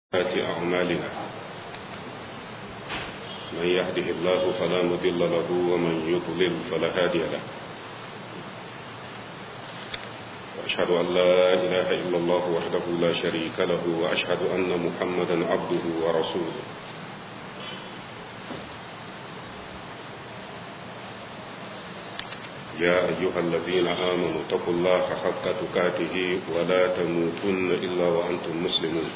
سيئات أعمالنا من يهده الله فلا مضل له ومن يضلل فلا هادي له وأشهد أن لا إله إلا الله وحده لا شريك له وأشهد أن محمدا عبده ورسوله يا أيها الذين آمنوا اتقوا الله حق تقاته ولا تموتن إلا وأنتم مسلمون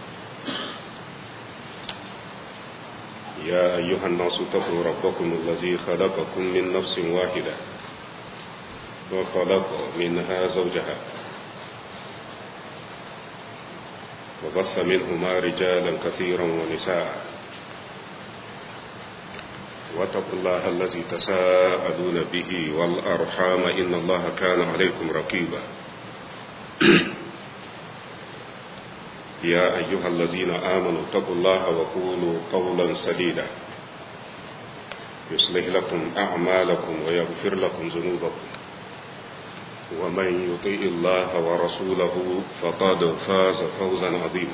يا أيها الناس اتقوا ربكم الذي خلقكم من نفس واحدة وخلق منها زوجها وبث منهما رجالا كثيرا ونساء واتقوا الله الذي تساءلون به والأرحام إن الله كان عليكم رقيبا يا أيها الذين آمنوا اتقوا الله وقولوا قولا سديدا يصلح لكم أعمالكم ويغفر لكم ذنوبكم ومن يطيء الله ورسوله فقد فاز فوزا عظيما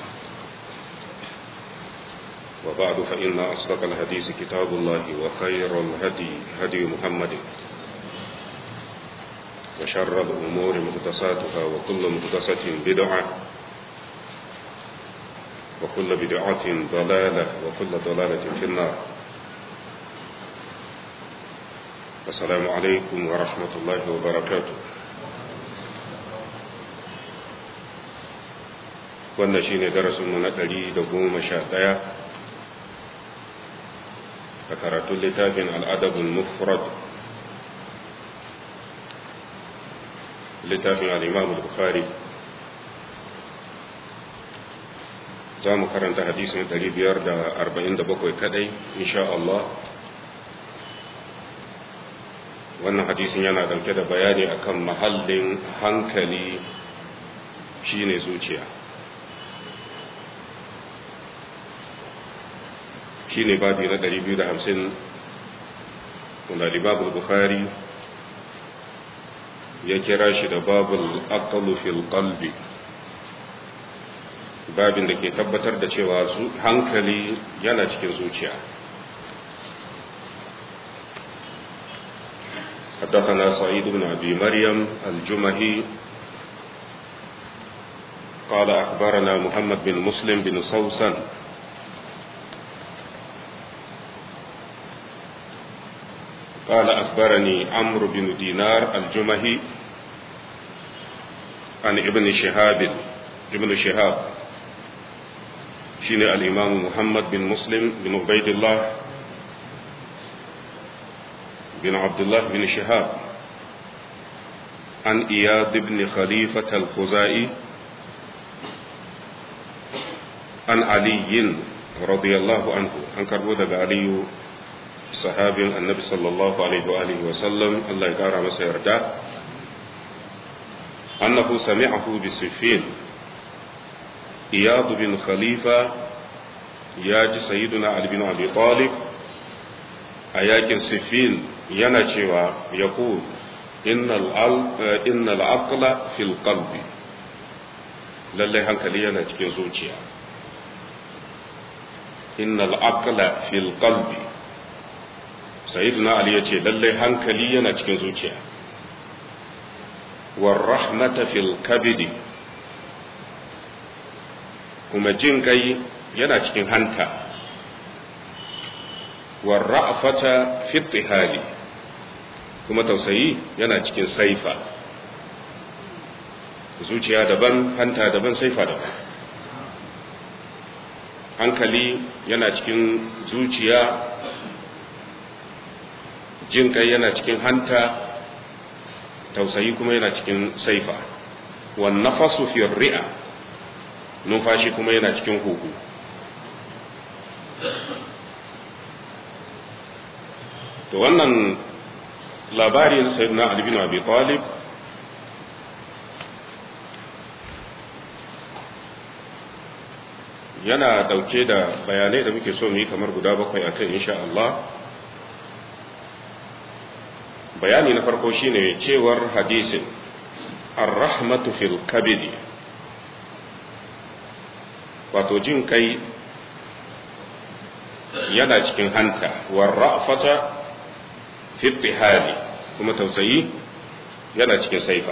وبعد فإن أصدق الحديث كتاب الله وخير الهدي هدي محمد وشر الأمور مهدساتها وكل مهدسة بدعة وكل بدعة ضلالة وكل ضلالة في النار السلام عليكم ورحمة الله وبركاته wannan shi ne darasinmu na ɗari da goma sha ɗaya a karatun littafin al'adabin mufrad littafin al'imam bukhari za mu karanta hadisin 547 kadai insha Allah wannan hadisin yana dauke da bayani akan mahallin hankali shine zuciya shine babi na 250 wanda libabul bukhari ya kira shi da babul aqlu fil qalbi babin da ke tabbatar da cewa hankali yana cikin zuciya حدثنا سعيد بن أبي مريم الجمهي قال أخبرنا محمد بن مسلم بن صوصا قال أخبرني عمرو بن دينار الجمهي عن ابن شهاب ابن شهاب شين الإمام محمد بن مسلم بن عبيد الله بن عبد الله بن شهاب عن إياد بن خليفة الخزائي عن علي رضي الله عنه عن كربودة علي صحابي النبي صلى الله عليه وآله وسلم الله يقارى مسير أنه سمعه بسفين iyadu bin khalifa ya ji sayyiduna ali bin abi talib a yakin siffin yana cewa ya ku innal aqla fil qalbi lallai hankali yana cikin zuciya innal aqla fil qalbi sayyiduna ali ya ce lallai hankali yana cikin zuciya war rahmata fil kabidi kuma jin kai yana cikin hanta warra'afata fi hali kuma tausayi yana cikin saifa zuciya daban hanta daban saifa daban hankali yana cikin zuciya jin kai yana cikin hanta tausayi kuma yana cikin saifa wan nafasu fi ri'a numfashi kuma yana cikin huhu to wannan labari na sayyidina Ali bin Abi Talib yana dauke da bayanai da muke so mu yi kamar guda bakwai a kan insha Allah bayani na farko shine cewar hadisin ar-rahmatu fil kabidi wato jin kai yana cikin hanta warra'fata fi hali kuma tausayi yana cikin saifa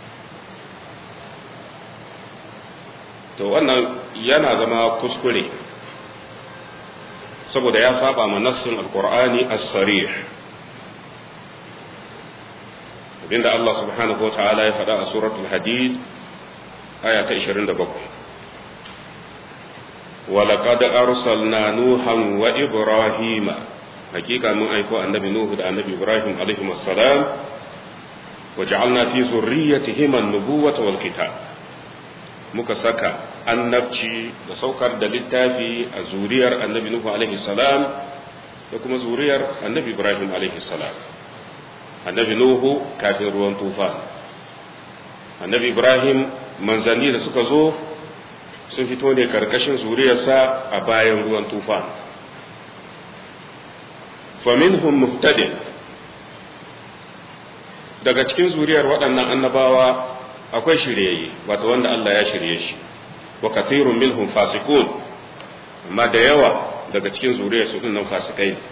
to wannan yana zama kuskure saboda ya saba ma nassin alqur'ani as-sarih abinda Allah subhanahu wa ta'ala ya faɗa a suratul hadid aya ta 27 ولقد أرسلنا نوحا وإبراهيم حقيقة من أيكو النبي نوح النبي إبراهيم عليهم السلام وجعلنا في ذريتهما النبوة والكتاب muka saka annabci da saukar da littafi a zuriyar annabi Nuhu alaihi salam da kuma zuriyar annabi Ibrahim alaihi salam annabi Nuhu kafin ruwan tufa annabi Ibrahim manzanni da suka zo sun fito ne karkashin zuriyarsa a bayan ruwan tufa faminhum muhtadin daga cikin zuriyar waɗannan annabawa akwai shiryayye wato wanda Allah ya shirye shi wa kathirun minhum fasiqun amma da yawa daga cikin zuriyar su nan fasikai ne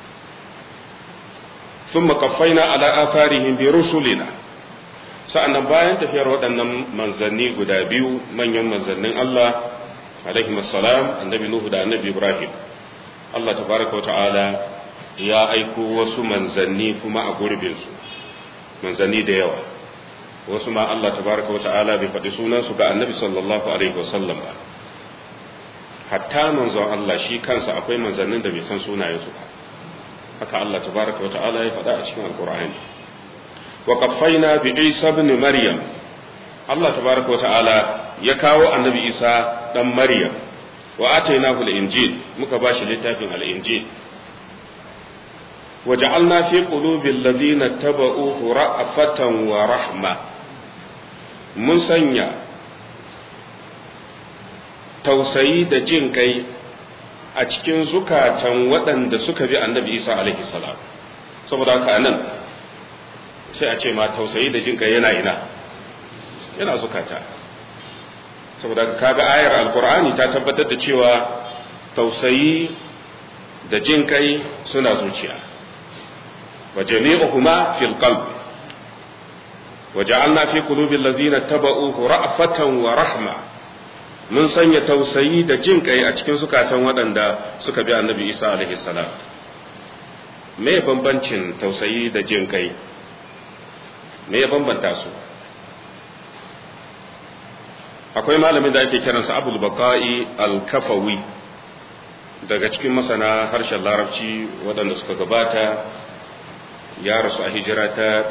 thumma qaffayna ala atharihim bi rusulina sa'annan bayan tafiyar waɗannan manzanni guda biyu manyan manzannin Allah alaihi assalam annabi nuhu da annabi ibrahim Allah tabaraka wa ta'ala ya aiko wasu manzanni kuma a gurbinsu manzanni da yawa wasu ma Allah tabaraka wata'ala bai faɗi sunansu ga annabi sallallahu alaihi wasallam ba hatta manzon Allah shi kansa akwai manzannin da bai san sunayensu ba haka Allah tabaraka wata'ala ya faɗa a cikin alkur'ani wa qaffayna bi Isa ibn Maryam Allah tabaraka wata'ala ya kawo annabi Isa dan Maryam wa atainahu al-injil muka bashi littafin al-injil وجعلنا في قلوب الذين اتبعوه رأفة ورحمة mun sanya tausayi da jin kai a cikin zukatan waɗanda suka bi annabi isa alaihi salam saboda haka nan sai a ce ma tausayi da jin kai yana ina yana zukata saboda kaga ayar alkur'ani ta tabbatar da cewa tausayi da jin kai suna zuciya wa jami'uhuma fil qalbi وجعلنا في قلوب الذين اتبعوه رأفة ورحمة mun sanya tausayi da jin kai a cikin zukatan waɗanda suka bi annabi isa alaihi salam me bambancin tausayi da jin kai me ya bambanta su akwai malamin da ake kiransa abul baqa'i al-kafawi daga cikin masana harshen larabci waɗanda suka gabata ya rasu a hijira ta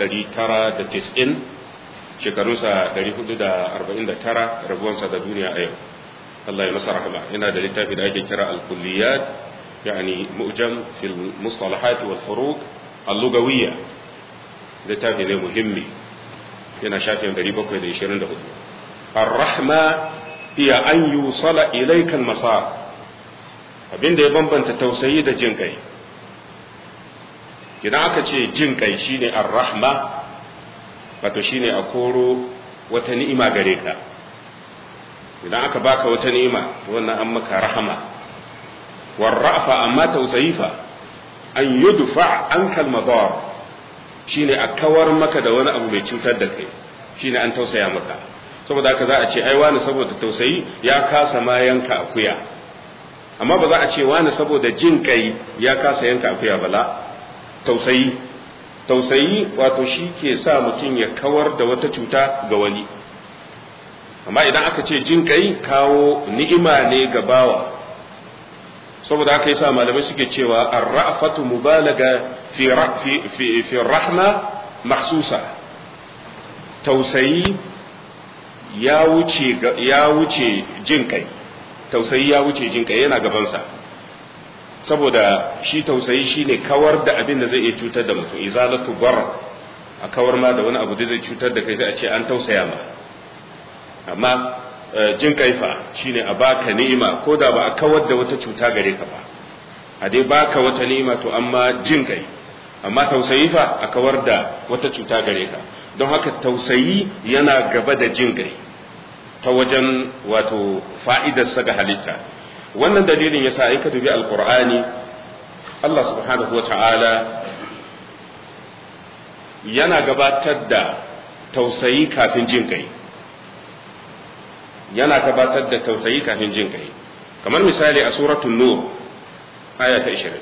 990 shekarunsa 449 rabuwansa da duniya a yau Allah ya masa rahama yana da littafi da ake kira al-kulliyat yani mu'jam fil mustalahat wal furuq al-lugawiyya littafi ne muhimmi yana shafin 724 ar-rahma hiya an yusala ilayka al-masar abinda ya bambanta tausayi da jin kai idan aka ce jin kai shine ar-rahma wato shine a koro wata ni'ima gare ka idan aka baka wata ni'ima wannan an maka rahama warrafa amma tausayi fa an yudfa an kalmadar shine a kawar maka da wani abu mai cutar da kai shine an tausaya maka saboda haka za a ce ai wani saboda tausayi ya kasa ma yanka akuya amma ba za a ce wani saboda jin kai ya kasa yanka akuya bala tausayi tausayi wato shi ke sa mutum ya kawar da wata cuta ga wani amma idan aka ce jin kai kawo ni'ima ne ga bawa saboda haka yasa malamai suke cewa ar-ra'fatu mubalaga fi fi fi rahma mahsusa tausayi ya wuce ya wuce jin kai tausayi ya wuce jin kai yana gabansa saboda shi tausayi shine kawar da abin da zai iya cutar da mutum izalatu bar a kawar ma da wani abu da zai cutar da kai sai a ce an tausaya ma amma jin kaifa shine a baka ni'ima ko da ba a kawar da wata cuta gare ka ba a dai baka wata ni'ima to amma jin kai amma tausayi fa a kawar da wata cuta gare ka don haka tausayi yana gaba da jin kai ta wajen wato fa'idarsa ga halitta wannan dalilin yasa ai ka dubi alqur'ani Allah subhanahu wa ta'ala yana gabatar da tausayi kafin jin kai yana gabatar da tausayi kafin jin kai kamar misali a suratul nur aya ta 20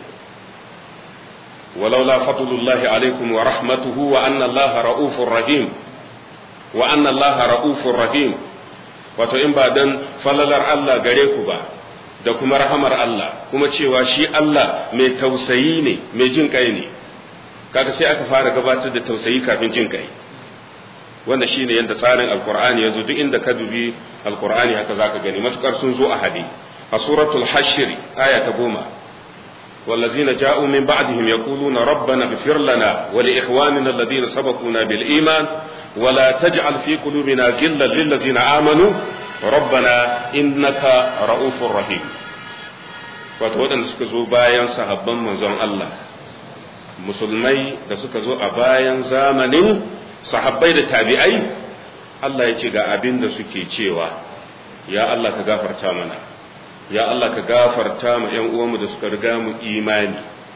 ولولا فضل الله عليكم ورحمته وأن الله رؤوف رحيم وأن الله رؤوف رحيم wato in ba dan falalar Allah gare ku ba da kuma rahamar Allah kuma cewa shi Allah mai tausayi ne mai jin kai ne kaga sai aka fara gabatar da tausayi kafin jin kai wanda shine yadda tsarin alqur'ani yazo duk inda ka dubi alqur'ani haka zaka gani matukar sun zo a hadi a suratul hashr aya ta goma والذين جاءوا من بعدهم يقولون ربنا اغفر لنا ولإخواننا الذين سبقونا بالإيمان ولا تجعل في قلوبنا غلا للذين آمنوا ربنا إنك رؤوف رحيم wato waɗanda suka zo bayan sahabban manzon Allah musulmai da suka zo a bayan zamanin sahabbai da tabi'ai Allah ya ce ga abin da suke cewa ya Allah ka gafarta mana ya Allah ka gafarta ma ‘yan uwanmu da suka riga mu imani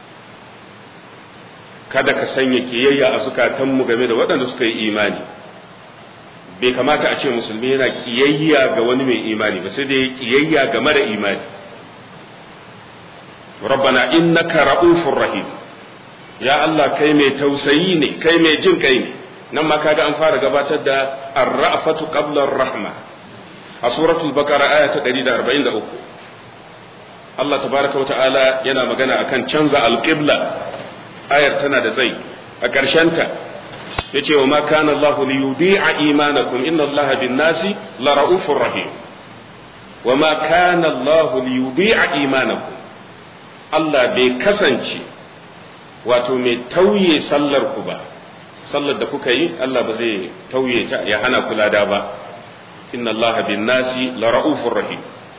kada ka sanya kiyayya a zukatanmu game da waɗanda suka yi imani bai kamata a ce musulmi yana kiyayya ga wani mai imani ba sai dai kiyayya ga mara imani rabbana innaka ra'ufur rahim ya Allah kai mai tausayi ne kai mai jin kai ne nan ma kaga an fara gabatar da ar-ra'fatu qabla ar-rahma a suratul baqara aya ta 143 Allah tabaraka wa ta'ala yana magana akan canza alqibla ayar tana da tsayi a ta yace wa ma kana Allah li yudi'a imanakum inna Allah bin nasi la ra'ufur rahim wa ma kana Allah li yudi'a imanakum Allah bai kasance wato mai tauye sallar ku ba sallar da kuka yi Allah ba zai tauye ta ya hana kula da ba inna Allah bin nasi la ra'ufur rahim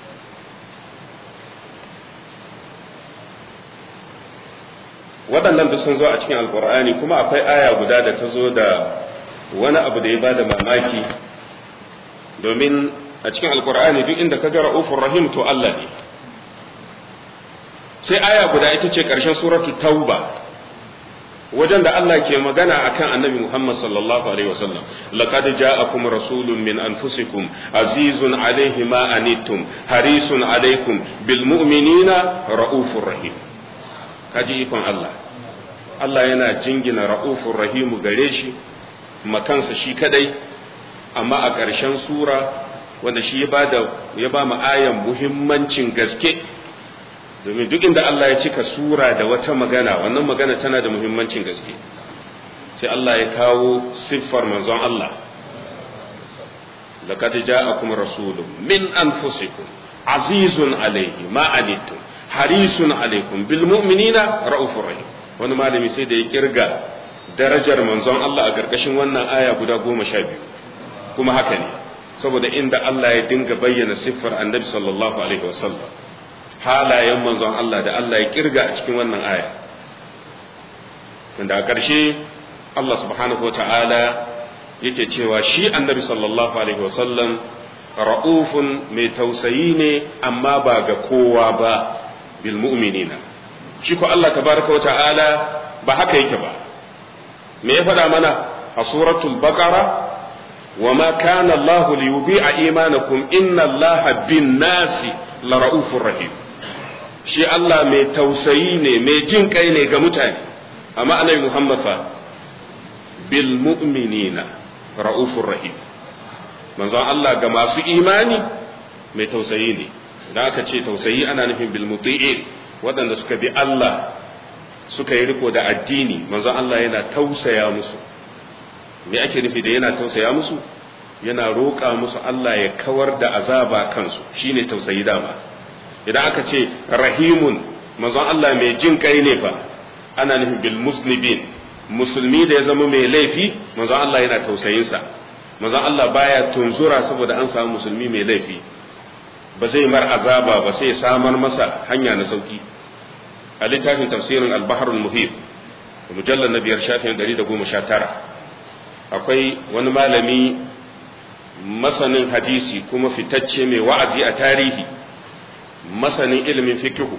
waɗannan da sun zo a cikin alkur'ani kuma akwai aya guda da ta zo da wani abu da ya bada mamaki domin a cikin alkur'ani duk inda ka ga ra'ufur rahim to Allah ne sai aya guda ita ce ƙarshen suratu tauba wajen da Allah ke magana akan annabi Muhammad sallallahu alaihi wasallam laqad ja'akum rasulun min anfusikum azizun alaihi ma anittum harisun alaikum bil mu'minina raufur rahim kaji ikon Allah Allah yana jingina ra'ufur rahimu gare shi makansa shi kadai amma a ƙarshen sura wanda shi ya bada ya ba mu ayan muhimmancin gaske domin duk inda Allah ya cika sura da wata magana wannan magana tana da muhimmancin gaske sai Allah ya kawo siffar manzon Allah laqad ja'akum rasulun min anfusikum azizun alayhi ma anittum harisun alaikum bil mu'minina ra'ufur rahim wani malami sai da ya kirga darajar manzon Allah a karkashin wannan aya guda goma sha biyu kuma haka ne saboda inda Allah ya dinga bayyana siffar annabi sallallahu alaihi wasallam halayen manzon Allah da Allah ya kirga a cikin wannan aya wanda a ƙarshe Allah subhanahu wata'ala yake cewa shi annabi sallallahu alaihi wasallam ra'ufun mai tausayi ne amma ba ga kowa ba bil mu'minina shi ko Allah tabaraka wa ta'ala ba haka yake ba me ya faɗa mana a suratul baqara wa ma kana Allah li yubi'a imanakum inna Allah bin nasi la ra'ufur rahim shi Allah mai tausayi ne mai jin kai ne ga mutane amma annabi Muhammad fa bil mu'minina ra'ufur rahim manzon Allah ga masu imani mai tausayi ne da aka ce tausayi ana nufin bil muti'in waɗanda suka bi Allah suka yi riko da addini manzon Allah yana tausaya musu me ake nufi da yana tausaya musu yana roƙa musu Allah ya kawar da azaba kansu shine tausayi dama idan aka ce rahimun manzon Allah mai jin kai ne fa ana nufin bil musnibin musulmi da ya zama mai laifi manzon Allah yana tausayinsa manzon Allah baya tunzura saboda an samu musulmi mai laifi ba zai mar azaba ba sai samar masa hanya na sauki a littafin tafsirin al-bahrul muhit mujallar na biyar shafin 119 akwai wani malami masanin hadisi kuma fitacce mai wa'azi a tarihi masanin ilimin fikihu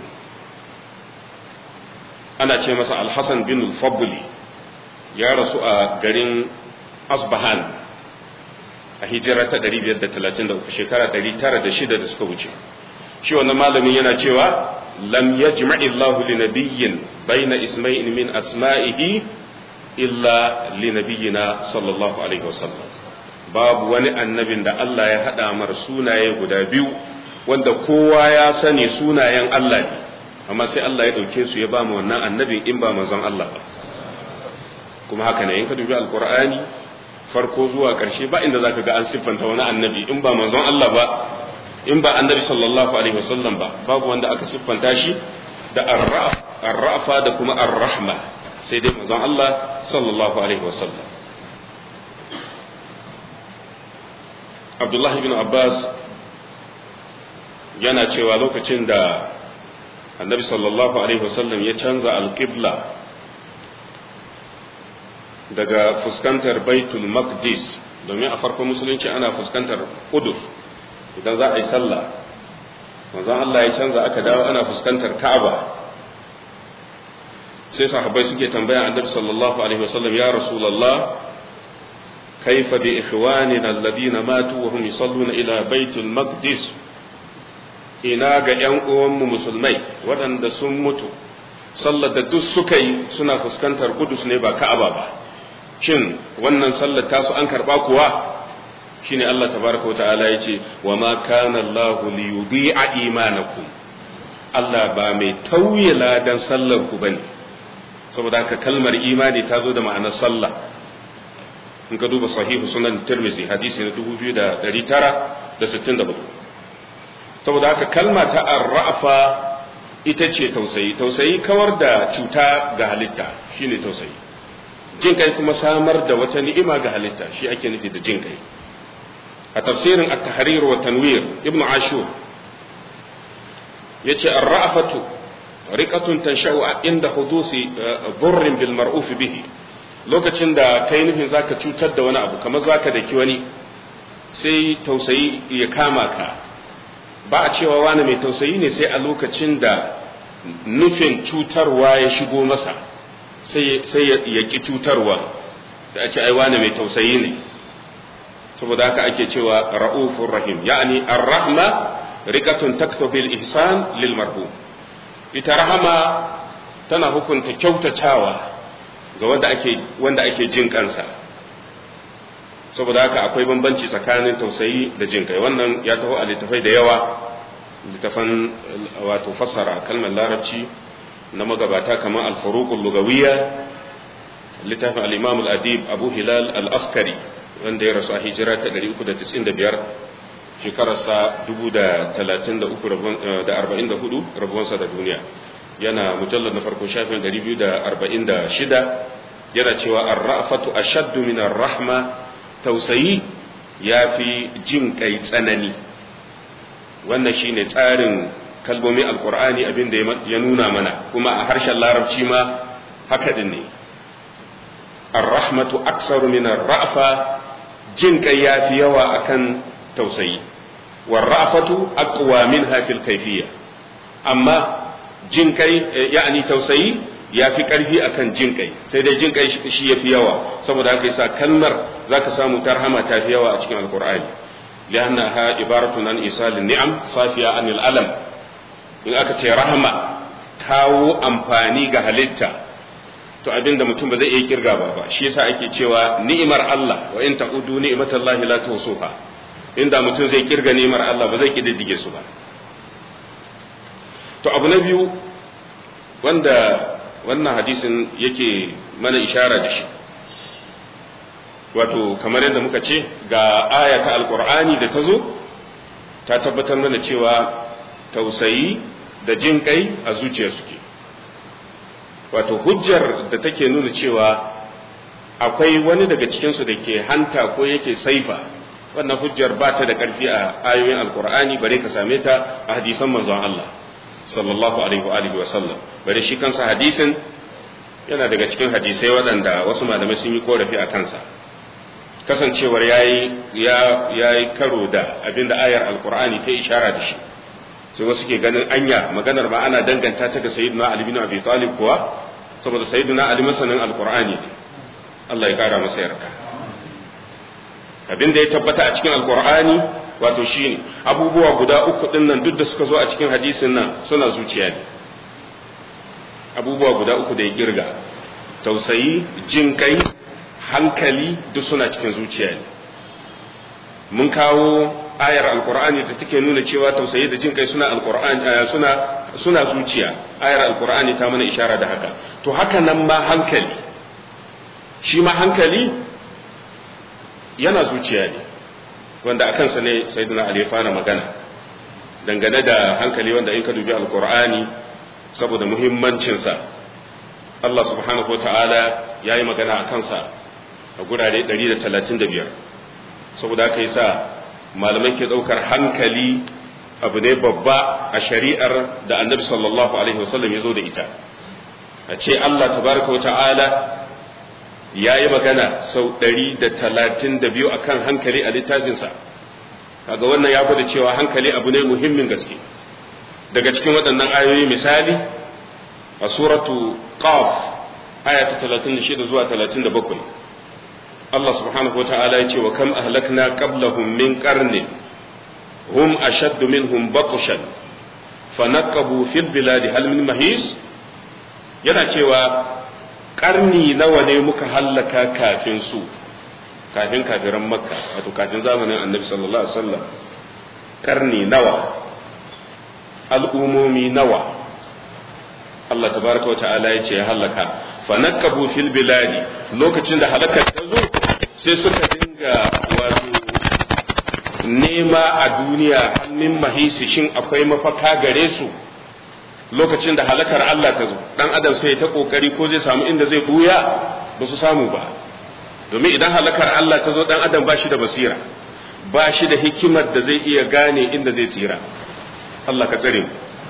ana ce masa alhassan bin fabuli ya rasu a garin asbahan a hijira ta 533 shekara 906 da suka wuce shi wannan malamin yana cewa lam yajma'i Allahu li nabiyyin baina isma'in min asma'ihi illa li nabiyyina sallallahu alaihi wasallam babu wani annabin da Allah ya hada mar sunaye guda biyu wanda kowa ya sani sunayen Allah ne amma sai Allah ya dauke su ya ba mu wannan annabin in ba manzon Allah ba kuma haka ne in ka dubi alqur'ani farko zuwa ƙarshe ba inda zaka ga an siffanta wani annabi in ba manzon Allah ba in ba annabi sallallahu alaihi wasallam ba babu wanda aka siffanta shi da arrafa da kuma arrahma sai dai manzon Allah sallallahu alaihi wasallam Abdullah ibn Abbas yana cewa lokacin da annabi sallallahu alaihi wasallam ya canza alqibla daga fuskantar baitul maqdis domin a farkon musulunci ana fuskantar kudus idan za a yi sallah manzon Allah ya canza aka dawo ana fuskantar ka'aba sai sahabbai suke tambaya annabi sallallahu alaihi wasallam ya rasulullah kaifa bi ikhwanina alladhina matu wa hum yusalluna ila baitul maqdis ina ga yan uwanmu musulmai waɗanda sun mutu sallar da duk suka yi suna fuskantar kudus ne ba ka'aba ba shin wannan sallar tasu an karba kuwa shine Allah tabaraka wata'ala yace wa ma kana Allah li yudhi'a imanakum Allah ba mai tauye ladan sallar ku bane saboda haka kalmar imani ta zo da ma'anar sallah in ka duba sahihu sunan tirmizi hadisi na 2964 saboda haka kalma ta arrafa ita ce tausayi tausayi kawar da cuta ga halitta shine tausayi jin kai kuma samar da wata ni'ima ga halitta shi ake nufi da jin kai a tafsirin at-tahrir wa tanwir ibnu ashur yace ar-ra'afatu riqatun tansha'u inda hudusi burrin bil mar'uf bihi lokacin da kai nufin zaka cutar da wani abu kamar zaka daki wani sai tausayi ya kama ka ba a cewa wani mai tausayi ne sai a lokacin da nufin cutarwa ya shigo masa sai ya ƙi cutarwa sai a ce ai wani mai tausayi ne saboda haka ake cewa ra'ufur rahim ya'ani ar-rahma riqatun taktubil ihsan lil marhum ita rahama tana hukunta kyautatawa ga wanda ake wanda ake jin kansa saboda haka akwai bambanci tsakanin tausayi da jin kai wannan ya taho a littafai da yawa littafan wato fassara kalmar larabci na magabata kamar al-furuqul lugawiyya littafin al-imam al-adib abu hilal al-askari wanda ya rasu a hijira ta 395 shekararsa 1033 rabuwansa da duniya yana mujallar na farko shafin 246 yana cewa ar-ra'fatu ashaddu min ar-rahma tausayi yafi jin kai tsanani wannan shine tsarin kalmomin alkur'ani abin da ya nuna mana kuma a harshen larabci ma haka din ne ar-rahmatu aksaru min ar-ra'fa jin kai yafi yawa akan tausayi war-ra'fatu aqwa minha fil kayfiyya amma jin kai ya'ani tausayi yafi karfi akan jin kai sai dai jin kai shi yafi yawa saboda haka yasa kalmar zaka samu tarhama ta fi yawa a cikin alkur'ani li'annaha ibaratun an isalin ni'am safiya anil alam in aka ce rahama kawo amfani ga halitta to abinda mutum ba zai iya kirga ba ba shi yasa ake cewa ni'imar Allah wa in ta'udu ni'matallahi la tuhsuha inda mutum zai kirga ni'imar Allah ba zai kididdige su ba to abu na biyu wanda wannan hadisin yake mana ishara da shi wato kamar yadda muka ce ga aya ta alkur'ani da ta zo ta tabbatar mana cewa tausayi da jin kai a zuciya suke wato hujjar da take nuna cewa akwai wani daga cikinsu da ke hanta ko yake saifa wannan hujjar ba ta da ƙarfi a ayoyin alkur'ani bare ka same ta a hadisan manzon Allah sallallahu alaihi wa sallam bare shi kansa hadisin yana daga cikin hadisai waɗanda wasu malamai sun yi korafi a kansa kasancewar yayi ya yayi karo da abinda ayar alqur'ani ta ishara da shi sai wasu ke ganin anya maganar ma ana danganta ta ga sayyidina ali bin abi talib kuwa saboda sayyidina ali masanin alqur'ani ne Allah ya kara masa yarda abinda ya tabbata a cikin alqur'ani wato shine abubuwa guda uku din nan duk da suka zo a cikin hadisin nan suna zuciya ne abubuwa guda uku da ya kirga tausayi jin kai hankali duk suna cikin zuciya ne mun kawo ayar alkur'ani da take nuna cewa tausayi da jin kai suna alkur'ani suna suna zuciya ayar alkur'ani ta mana ishara da haka to haka nan ma hankali shi ma hankali yana zuciya ne wanda a kansa ne sayyidina ali ya fara magana dangane da hankali wanda in ka dubi alkur'ani saboda muhimmancinsa Allah subhanahu wa ta'ala ya yi magana a kansa a gurare 135 saboda haka yi sa malamai ke ɗaukar hankali abu ne babba a shari'ar da annabi sallallahu alaihi wasallam ya zo da ita a ce Allah tabaraka wa ta'ala ya yi magana sau 132 a kan hankali a littafinsa kaga wannan ya gwada cewa hankali abu ne muhimmin gaske daga cikin waɗannan ayoyi misali a suratu qaf aya ta 36 zuwa 37 Allah subhanahu wata'ala ya ce wa kam ahlakna qablahum min qarnin hum ashaddu minhum batshan fanaqabu fil biladi hal min mahis yana cewa karni nawa ne muka hallaka kafin su kafin kafiran makka wato kafin zamanin annabi sallallahu alaihi wasallam karni nawa al'umomi nawa Allah tabaraka wa ta'ala ya ce ya halaka fanakabu fil biladi lokacin da halakar ta zo sai suka dinga wato nema a duniya hannun mahisi shin akwai mafaka gare su lokacin da halakar Allah ta zo dan adam sai ta kokari ko zai samu inda zai buya ba su samu ba domin idan halakar Allah ta zo dan adam ba shi da basira ba shi da hikimar da zai iya gane inda zai tsira Allah ka tsare mu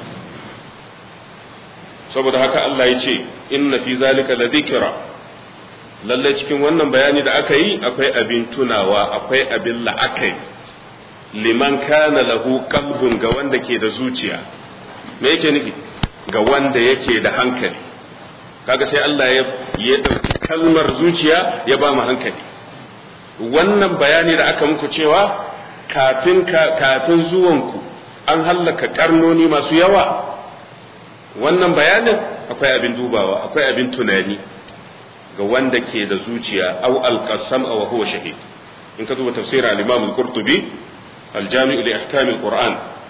saboda haka Allah ya ce inna fi zalika la dhikra lalle cikin wannan bayani da aka yi akwai abin tunawa akwai abin la'akai liman kana lahu qalbun ga wanda ke da zuciya me yake nufi ga wanda yake da hankali kaga sai Allah ya ya dauki kalmar zuciya ya ba mu hankali wannan bayani da aka muku cewa kafin kafin zuwanku an hallaka karnoni masu yawa wannan bayanin akwai abin dubawa akwai abin tunani ga wanda ke da zuciya au alqasam aw huwa shahid in ka duba tafsir al-imam al-qurtubi al-jami' li ahkam al-quran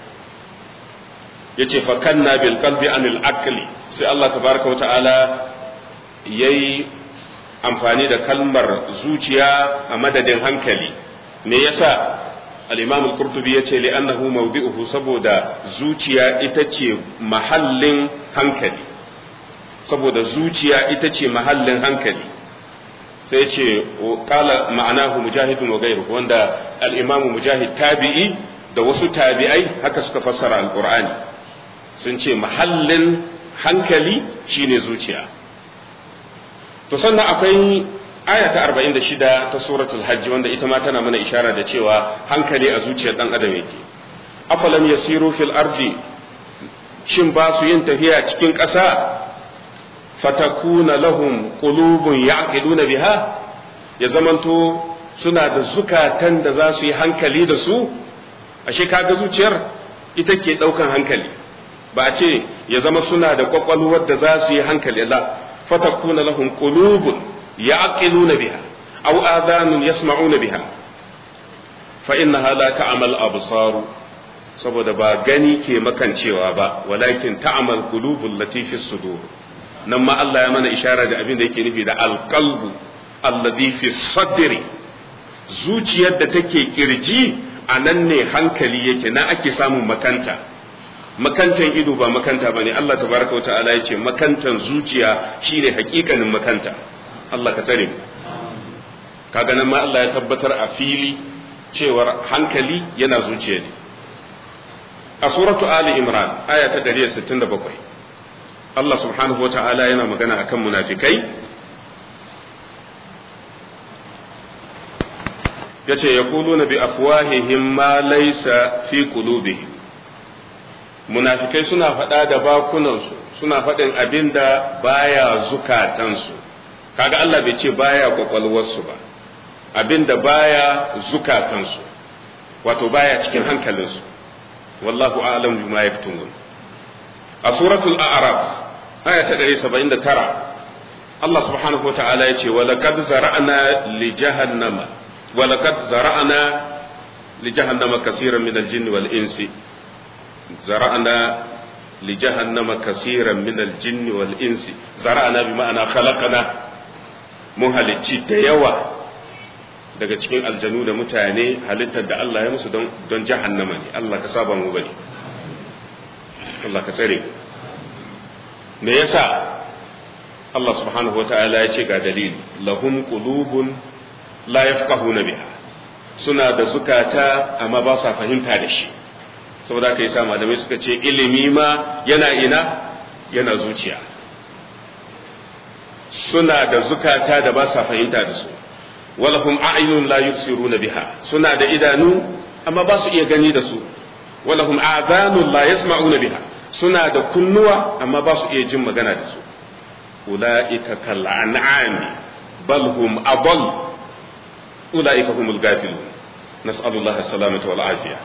yace fa kanna bil qalbi an al-aqli sai Allah tabaaraka wa ta'ala yayi amfani da kalmar zuciya a madadin hankali me yasa al-imam al-qurtubi yace li annahu mawdi'uhu saboda zuciya ita ce mahallin hankali saboda zuciya ita ce mahallin hankali sai ce kala ma'anahu mujahidun wa gairu wanda al-imam mujahid tabi'i da wasu tabi'ai haka suka fassara al-qur'ani sun ce mahallin hankali shine zuciya to sannan akwai aya ta 46 ta suratul hajj wanda ita ma tana mana ishara da cewa hankali a zuciyar dan adam yake afalam yasiru fil ardi shin ba su yin tafiya cikin ƙasa fatakuna lahum qulubun ya'qiluna biha ya zamanto suna da zukatan da za su yi hankali da su ashe kaga zuciyar ita ke daukan hankali ba a ce ya zama suna da kwakwalwar da za su yi hankali la fatakuna lahum qulubun ya'qiluna biha aw adhanun yasma'una biha fa innaha la ta'mal absaru saboda ba gani ke makancewa ba walakin ta'mal qulubul latifis sudur nan ma Allah ya mana ishara da abin da yake nufi da alqalbu alladhi fi sadri zuciyar da take kirji a nan ne hankali yake na ake samun makanta makantan ido ba makanta bane Allah tabaraka wa ta'ala yace makantan zuciya shine hakikanin makanta Allah ka tare mu kaga nan ma Allah ya tabbatar a fili cewar hankali yana zuciya ne a suratu ali imran aya ta 167 Allah subhanahu wa ta'ala yana magana akan munafikai yace yaquluna bi afwahihim ma laysa fi qulubihim munafikai suna faɗa da bakunansu suna faɗin abin da baya zukatansu kaga Allah bai ce baya kwakwalwarsu ba abin da baya zukatansu wato baya cikin hankalinsu wallahu a'lam bima yaktumun a suratul a'raf aya ta 179 Allah subhanahu wata'ala ya ce walaqad zara'na li jahannama walaqad zara'na li jahannama kaseeran min al-jinni wal insi zara'na li jahannama kaseeran min al-jinni wal insi zara'na bi ma'ana khalaqna mun halicci da yawa daga cikin aljanu da mutane halittar da Allah ya musu don jahannama ne Allah ka saba mu bane Allah ka tsare me yasa Allah subhanahu wata'ala ya ce ga dalili lahum qulubun la yafqahuna biha suna da zukata amma ba sa fahimta da shi saboda kai sa malamai suka ce ilimi ma yana ina yana zuciya suna da zukata da ba sa fahimta da su walahum a'yunun la yubsiruna biha suna da idanu amma ba su iya gani da su walahum a'zanun la yasma'una biha suna da kunnuwa amma ba su iya jin magana da su ulaika kal an'ami bal hum adall ulaika humul ghafilun nas'alullaha salamata wal afiya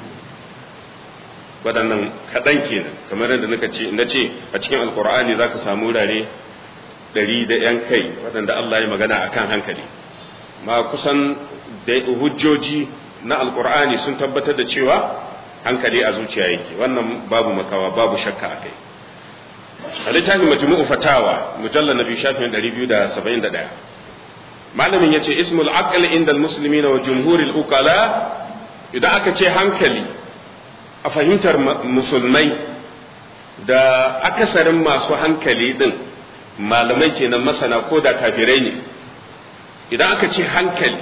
waɗannan kaɗan kenan kamar yadda naka ce na ce a cikin alkur'ani za ka samu wurare ɗari da ‘yan kai waɗanda Allah ya magana a kan hankali ma kusan da hujjoji na alkur'ani sun tabbatar da cewa hankali a zuciya yake wannan babu makawa babu shakka a kai a littafin majmu'u fatawa mujallar na biyu shafin 271 malamin ya ce ismul aql inda musulmi wa jumhuril uqala idan aka ce hankali a fahimtar musulmai da akasarin masu hankali din malamai kenan masana ko da kafirai ne idan aka ce hankali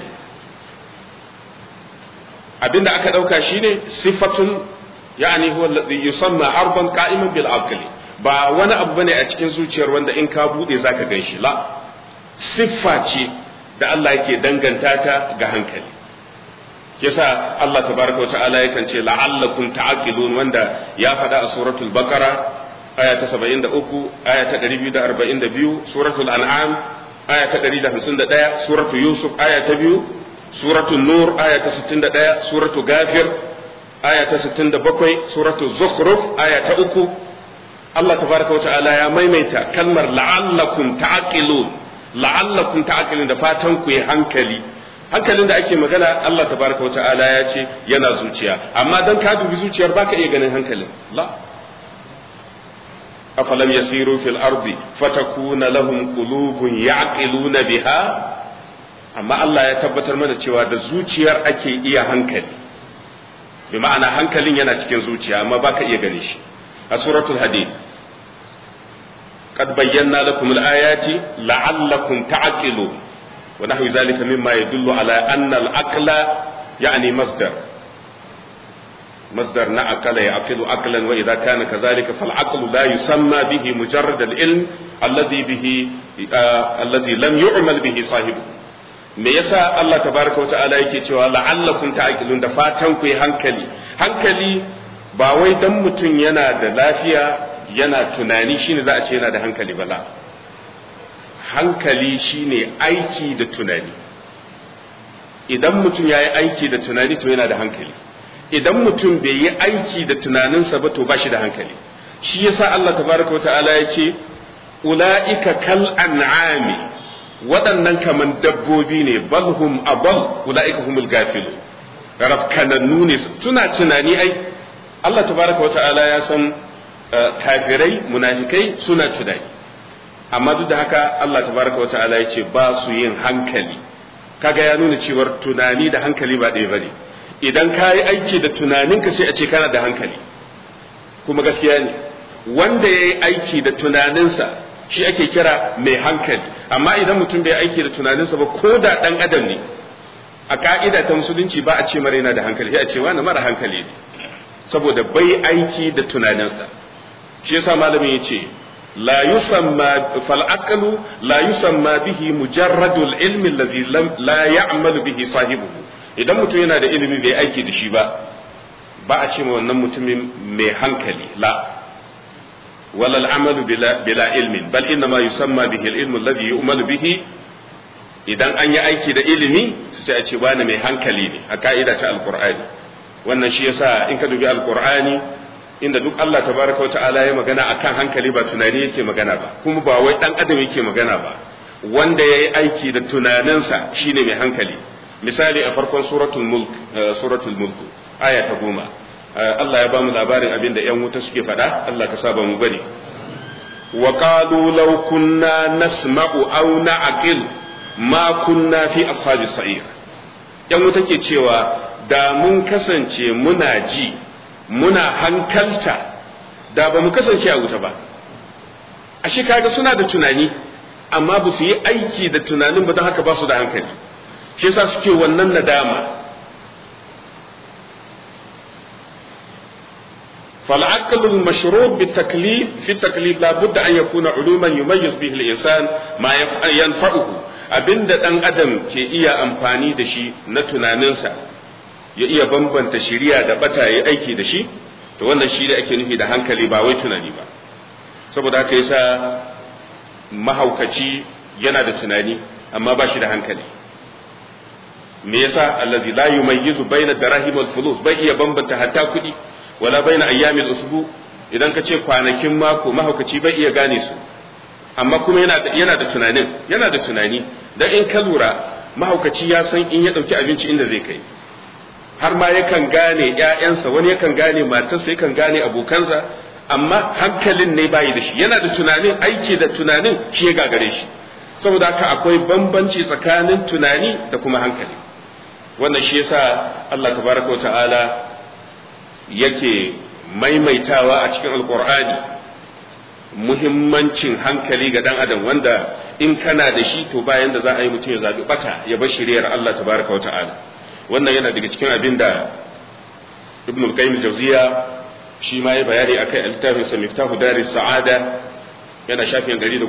abinda aka dauka shine sifatun yani huwa alladhi yusamma arban qa'iman bil aqli ba wani abu bane a cikin zuciyar wanda in ka bude zaka ganshi la siffa ce da Allah yake danganta ta ga hankali yasa Allah tabaraka wa ta'ala yakan ce la'allakum ta'qilun wanda ya faɗa a suratul baqara aya ta 73 aya ta 242 suratul an'am aya ta 151 suratul yusuf aya ta 2 suratul nur aya ta 61 suratul ghafir aya ta 67 suratul zukhruf aya ta 3 Allah tabaraka wa ta'ala ya maimaita kalmar la'allakum ta'qilun la'allakum ta'qilun da fatan ku yi hankali hankalin da ake magana Allah tabaraka wa ta'ala ya ce yana zuciya amma dan ka dubi zuciyar baka iya ganin hankalin la afalam yasiru fil ardi fatakuna lahum qulubun ya'qiluna biha amma Allah ya tabbatar mana cewa da zuciyar ake iya hankali bi ma'ana hankalin yana cikin zuciya amma baka iya gani shi a suratul hadid قد بينا لكم الآيات لعلكم تعقلون ونحو ذلك مما يدل على أن العقل يعني مصدر مصدر نعقل يعقل عقلا وإذا كان كذلك فالعقل لا يسمى به مجرد العلم الذي به آه الذي لم يعمل به صاحبه me yasa Allah tabaraka wa ta'ala yake cewa la'allakum ta'qilun da fatan ku yi hankali hankali ba wai dan mutum yana da lafiya yana tunani shine za a ce yana da hankali bala hankali shine aiki da tunani idan mutum ya yi aiki da tunani to yana da hankali idan mutum bai yi aiki da tunaninsa ba to ba shi da hankali shi yasa Allah tabaraka wa ta'ala ya ce ula'ika kal an'ami waɗannan kaman dabbobi ne balhum abal ula'ika humul gafilu rafkanannu ne suna tunani ai Allah tabaraka wa ta'ala ya san kafirai munafikai suna tunani amma duk da haka Allah tabaraka wa ta'ala ya ce ba su yin hankali kaga ya nuna cewar tunani da hankali ba ɗaya bane idan ka yi aiki da tunaninka sai a ce kana da hankali kuma gaskiya ne wanda ya yi aiki da tunaninsa shi ake kira mai hankali amma idan mutum bai aiki da tunaninsa ba ko da ɗan adam ne a ka'ida ta musulunci ba a ce mara yana da hankali sai a ce wani mara hankali ne saboda bai aiki da tunaninsa shi yasa malamin ya ce la yusamma fal aqlu la yusamma bihi mujarradul ilmi allazi la ya'malu bihi sahibuhu idan mutum yana da ilimi bai aiki da shi ba ba a ce wannan mutumin mai hankali la wala al'amalu bila, bila ilmin bal inna ma yusamma bihi al-ilmu alladhi yu'malu bihi idan an yi aiki da ilimi sai a ce wani mai hankali ne a ka'ida ta alqur'ani wannan shi yasa in ka dubi alqur'ani inda duk Allah tabaraka wa ta'ala ya magana akan hankali ba tunani yake magana ba kuma ba wai dan adam yake magana ba wanda yayi aiki da tunaninsa shine mai hankali misali a farkon suratul mulk suratul mulk aya ta goma Allah ya bamu labarin abin da yan wuta suke faɗa Allah ka saba mu bari wa qalu law kunna nasma'u aw na'qil ma kunna fi ashabis sa'ir yan wuta ke cewa da mun kasance muna ji muna hankalta da ba mu kasance a wuta ba ashe kaga suna da tunani amma ba su yi aiki da tunanin ba don haka ba su da hankali shi yasa suke wannan nadama فالعقل المشروط بالتكليف في التكليف لا بد أن يكون علوما يميز به الإنسان ما ينفعه abinda ɗan adam ke iya amfani da shi na tunaninsa ya iya bambanta shiriya da bata ya aiki da shi to wannan shi da ake nufi da hankali ba wai tunani ba saboda haka yasa mahaukaci yana da tunani amma ba shi da hankali me yasa allazi la yumayyizu baina darahim wal fulus bai iya bambanta hatta kuɗi wala baina ayyamil usbu idan ka ce kwanakin mako mahaukaci bai iya gane su amma kuma yana da yana da tunanin yana da tunani dan in ka lura mahaukaci ya san in ya dauki abinci inda zai kai har ma yakan gane ƴaƴansa wani yakan gane matarsa yakan gane abokansa amma hankalin ne bayi da shi yana da tunanin aiki da tunanin shi ya gagare shi saboda haka akwai bambanci tsakanin tunani da kuma hankali wannan shi yasa Allah tabaraka wa ta'ala yake maimaitawa a cikin alkur'ani muhimmancin hankali ga dan adam wanda in kana da shi to bayan da za a yi mutum ya zabi bata ya bar shiriyar Allah tabaraka wa ta'ala wannan yana daga cikin abin da ibn al-qayyim al-jawziya shi ma ya bayani akai a littafin sa miftahu daris sa'ada yana shafin 117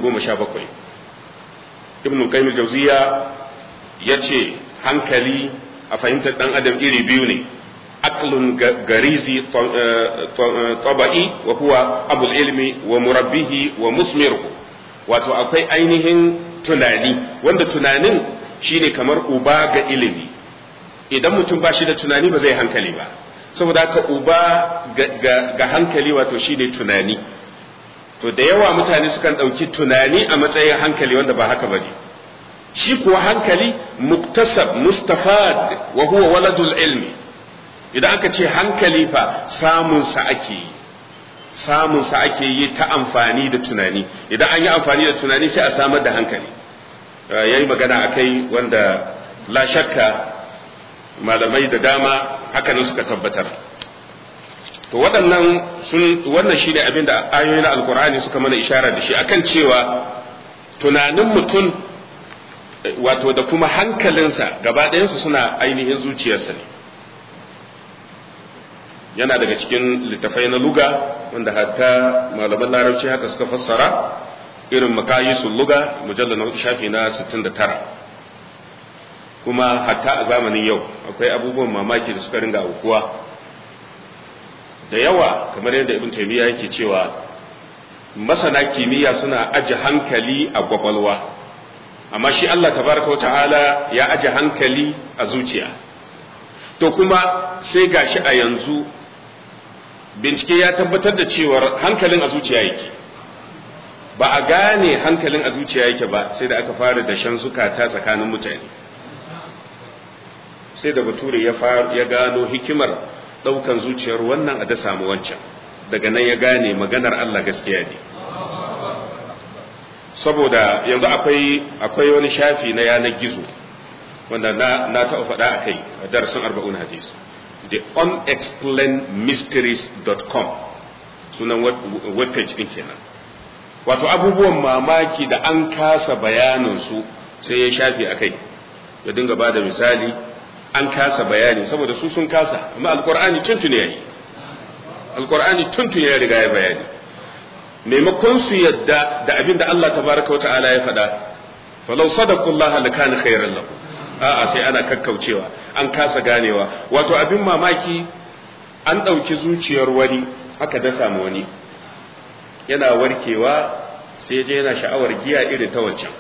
ibn al-qayyim al-jawziya yace hankali a fahimtar dan adam iri biyu ne عقل غريزي طبعي وهو أبو العلم ومربيه ومثمره wato akwai ainihin tunani wanda tunanin shine kamar uba ga ilimi idan mutum ba shi da tunani ba zai hankali ba saboda haka uba ga hankali wato shine tunani to da yawa mutane sukan ɗauki tunani a matsayin hankali wanda ba haka bane shi kuwa hankali muktasab mustafad wa huwa waladul ilmi idan aka ce hankali fa samunsa ake yi samunsa ake yi ta amfani da tunani idan an yi amfani da tunani sai a samar da hankali ya yi magana a kai wanda la shakka malamai da dama hakanan suka tabbatar to waɗannan sun wannan shi ne abin da ayoyi na alkur'ani suka mana ishara da shi akan cewa tunanin mutum wato da kuma hankalinsa gaba ɗayansu suna ainihin zuciyarsa ne yana daga cikin littafai na luga wanda hatta malaman larabci haka suka fassara irin makayisul luga mujallar na hudu shafi na 69 kuma hatta a zamanin yau akwai abubuwan mamaki da suka ringa aukuwa da yawa kamar yadda ibn taymiya yake cewa masana kimiyya suna aje hankali a kwakwalwa amma shi Allah tabaraka ta'ala ya aje hankali a zuciya to kuma sai gashi a yanzu bincike ya tabbatar da cewar hankalin a zuciya yake ba a gane hankalin a zuciya yake ba sai da aka fara da shan zukata tsakanin mutane sai da bature ya ya gano hikimar daukan zuciyar wannan a da samu wancan daga nan ya gane maganar Allah gaskiya ne saboda yanzu akwai akwai wani shafi na yanar gizo wanda na na taɓa faɗa a kai a darasin arba'un hadis the unexplainedmysteries.com sunan webpage ɗin kenan wato abubuwan mamaki da an kasa bayaninsu sai ya shafi a kai ya dinga ba da misali an kasa bayani saboda su sun kasa amma alkur'ani tuntun ya yi alkur'ani tuntun ya riga ya bayani maimakon su yadda da abin da Allah tabaraka wa ta'ala ya faɗa falau sadaqullah lakana khairan lahu a'a sai ana kakkaucewa an kasa ganewa wato abin mamaki an ɗauki zuciyar wani aka dasa ma wani yana warkewa sai je yana sha'awar giya irin ta wancan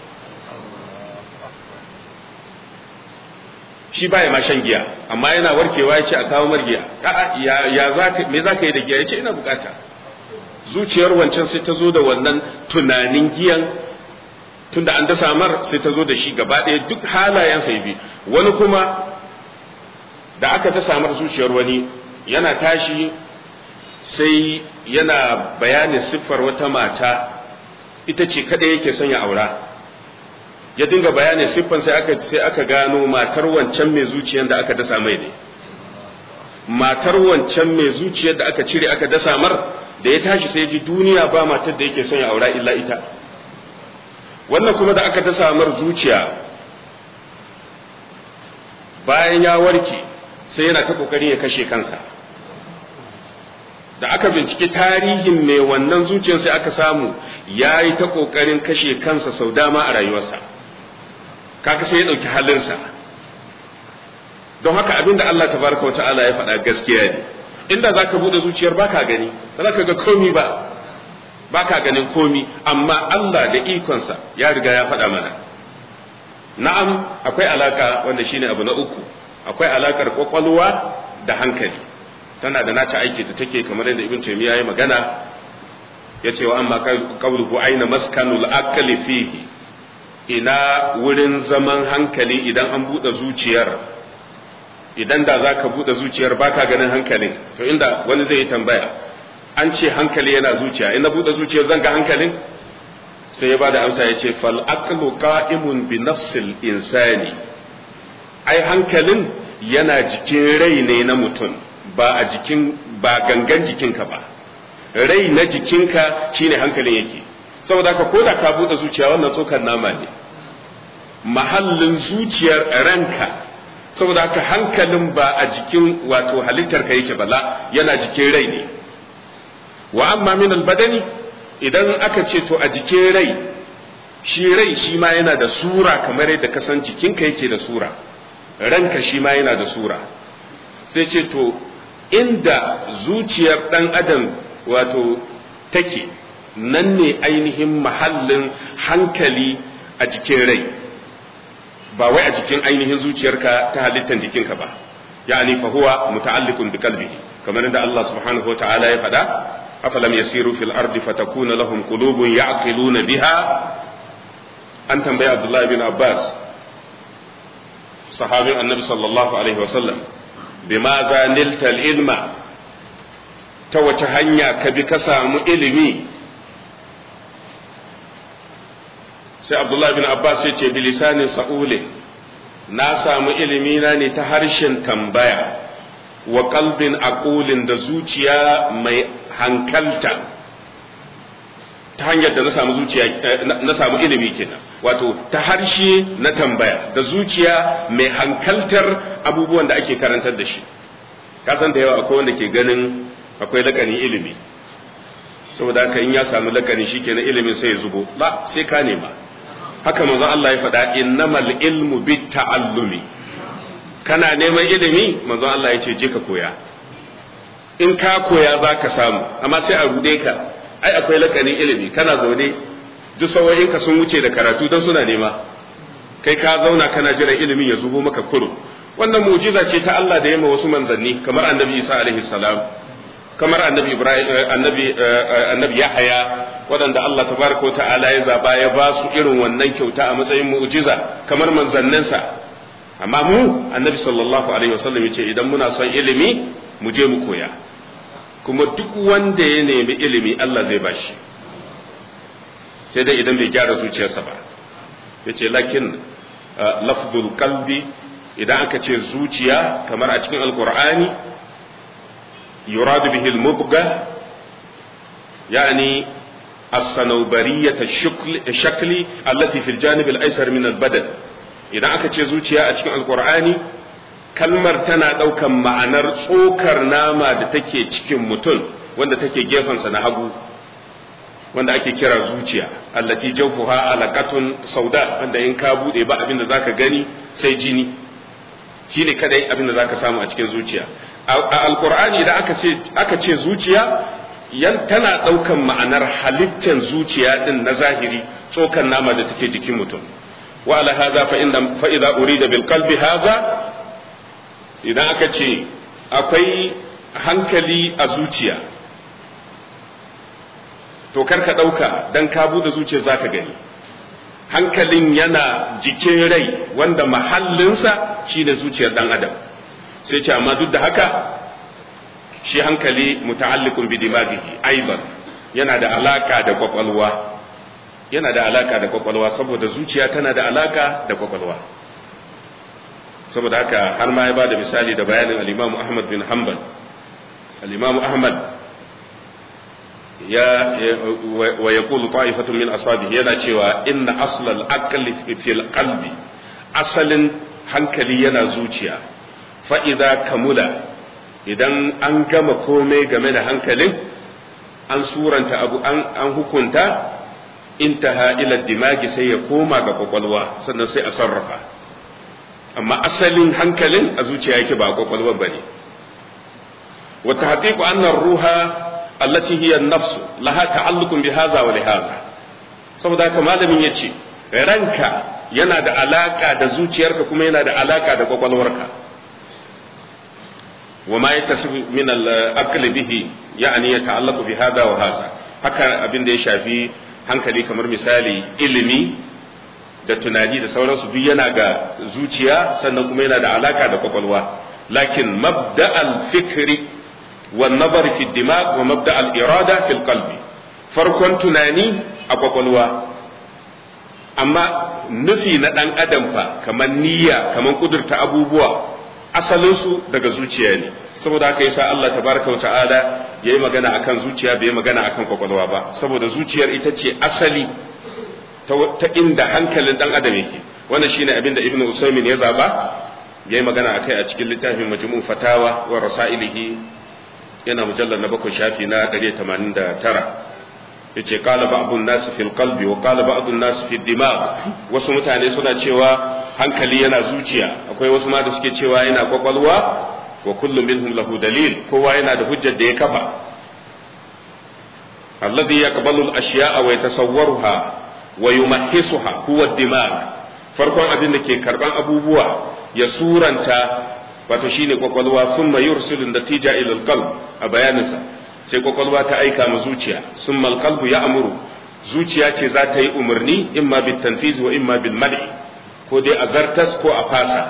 shi baya ma shan giya amma yana warkewa ya ce a kawo mar giya a'a ya ya zaka me zaka yi da giya ya ce ina bukata zuciyar wancan sai ta zo da wannan tunanin giyan tunda an dasa mar sai ta zo da shi gaba ɗaya duk halayen sai bi wani kuma da aka dasa mar zuciyar wani yana tashi sai yana bayanin siffar wata mata ita ce kada yake son ya aura ya dinga bayanin siffan sai aka sai aka gano matar wancan mai zuciyar da aka dasa mai ne matar wancan mai zuciyar da aka cire aka dasa mar da ya tashi sai ji duniya ba matar da yake son ya aura illa ita wannan kuma da aka dasa mar zuciya bayan ya warke sai yana ta kokarin ya kashe kansa da aka binciki tarihin mai wannan zuciyar sai aka samu ya yi ta kokarin kashe kansa sau dama a rayuwarsa kaka sai ya ɗauki halinsa don haka abinda Allah tabaraka wa ta'ala ya faɗa gaskiya ne inda zaka bude zuciyar baka gani ba za ka ga komi ba baka ganin komi amma Allah da ikonsa ya riga ya faɗa mana na'am akwai alaka wanda shine abu na uku akwai alakar kwakwalwa da hankali tana da nata aiki da take kamar yadda ibn taymiya ya magana ya ce wa amma qawluhu aina maskanul aqli fihi ina wurin zaman hankali idan an bude zuciyar idan da za ka buɗe zuciyar baka ganin hankalin to inda wani zai yi tambaya an ce hankali yana zuciya in na buɗe zuciyar zan ga hankalin sai ya ba da amsa ya ce fal aqlu qa'imun bi nafsil insani ai hankalin yana jikin rai ne na mutum ba a jikin ba gangan jikinka ba rai na jikinka shine hankalin yake saboda ka koda ka buɗe zuciya wannan tsokar nama ne mahallin zuciyar ranka saboda haka hankalin ba a jikin wato halittar ka yake bala yana jikin rai ne wa amma min albadani idan aka ce to a jikin rai shi rai shi ma yana da sura kamar yadda ka san jikinka yake da sura ranka shi ma yana da sura sai ce to inda zuciyar dan adam wato take nan ne ainihin mahallin hankali a jikin rai ba wai a jikin ainihin zuciyarka ta halittar jikinka ba yani fa huwa muta'alliqun bi qalbihi kamar inda Allah subhanahu wataala ya faɗa afalam yasiru fil ardi fatakuna lahum qulubun ya'qiluna biha an tambaya Abdullah bin Abbas sahabin annabi sallallahu alaihi wasallam bima za nilta ilma ta wace hanya ka bi ka samu ilimi sai abdullahi bin abbas ya ce bilisanin sa'ulin na samu ilimina ne ta harshen tambaya wa kalbin aqulin da zuciya mai hankalta ta hanyar da na samu zuciya na samu ilimi kenan wato ta harshe na tambaya da zuciya mai hankaltar abubuwan da ake karantar da shi kasan da yawa akwai wanda ke ganin akwai lakanin ilimi saboda haka in ya samu lakani shikenan ilimin sai ya zubo ba sai ka nema haka manzo Allah ya faɗa innamal ilmu bit ta'allumi kana neman ilimi manzo Allah ya ce je ka koya in ka koya za ka samu amma sai a rude ka ai akwai lakanin ilimi kana zaune duk sawoyin ka sun wuce da karatu don suna nema kai ka zauna kana jiran ilimin ya zubo maka kuro wannan mu'jiza ce ta Allah da yamma wasu manzanni kamar annabi Isa alaihi salam kamar annabi Ibrahim annabi annabi Yahaya waɗanda Allah tabaraka wa ta'ala ya zaba ya ba su irin wannan kyauta a matsayin mu'jiza kamar manzanninsa amma mu annabi sallallahu alaihi wasallam ya ce idan muna son ilimi mu je mu koya kuma duk wanda ya nemi ilimi Allah zai bashi sai dai idan bai gyara zuciyarsa ba ya ce lakin lafzul qalbi idan aka ce zuciya kamar a cikin alkur'ani yuradu bihi al-mubga yani as-sanawbariyata shakli allati fil janib al-aysar min al-badan idan aka ce zuciya a cikin alkur'ani kalmar tana daukan ma'anar tsokar nama da take cikin mutum wanda take gefensa na hagu wanda ake kira zuciya allati jawfuha alaqatun sauda wanda in ka bude ba abin da zaka gani sai jini shi ne kadai abin da za ka samu a cikin zuciya a alkur'ani da aka ce aka ce zuciya yan tana ɗaukan ma'anar halittar zuciya din na zahiri tsokan nama da take jikin mutum wa ala hadha fa inda fa idza urida bil qalbi hadha idan aka ce akwai hankali a zuciya to kar ka ɗauka dan ka bude zuciya zaka gani hankalin yana jikin rai wanda mahallinsa shine zuciyar dan adam sai ce amma duk da haka shi hankali muta'alliqun bi dimaghihi aidan yana da alaka da kwakwalwa yana da alaka da kwakwalwa saboda zuciya tana da alaka da kwakwalwa saboda haka har ma ya bada misali da bayanin al-Imam Ahmad bin Hanbal al-Imam Ahmad ya wa yaqulu ta'ifatun min ashabihi yana cewa inna aslal aqli fil qalbi asalin hankali yana zuciya fa idza kamula idan an gama komai game da hankalin an suranta abu an, an hukunta intaha ila dimagi sai ya koma ga kwakwalwa sannan sai a sarrafa amma asalin hankalin a zuciya yake ba kwakwalwa bane wa tahqiqu anna ruha allati hiya an-nafs laha ta'alluqun bi hadha wa li hadha saboda haka malamin yace ranka yana da alaka da zuciyarka kuma yana da alaka da kwakwalwarka وما يتصف من الأكل به يعني يتعلق بهذا وهذا haka abin da ya shafi hankali kamar misali ilimi da tunani da sauransu duk yana ga zuciya sannan kuma yana da alaka da kwakwalwa lakin mabda al-fikri wa nazar fi dimag wa mabda al-irada fi qalbi farkon tunani a kwakwalwa amma nufi na dan adam fa kamar niyya kamar kudurta abubuwa asalinsu daga zuciya ne saboda haka yasa Allah tabaraka wa ta'ala yayi magana akan zuciya bai magana akan kwakwalwa ba saboda zuciyar ita ce asali ta inda hankalin dan adam yake wannan shine abin da ibnu usaymin ya zaba yayi magana akai a cikin littafin majmu' fatawa wa rasailihi yana mujallar na bakwai shafi na 189 yace qala ba'dun nas fil qalbi wa qala ba'dun nas fid dimag wasu mutane suna cewa hankali yana zuciya akwai wasu ma da suke cewa yana kwakwalwa wa kullum minhum lahu dalil kowa yana da hujjar da ya kafa alladhi yaqbalu al-ashya'a wa yatasawwaruha wa yumahhisuha huwa ad-dimag farkon abin da ke karban abubuwa ya suranta wato shine kwakwalwa thumma yursilu natija ila al-qalb a bayaninsa sai kwakwalwa ta aika ma zuciya summa al-qalbu ya'muru zuciya ce za ta yi umarni imma bil tanfiz wa imma bil mad'i ko dai a zartas ko a fasa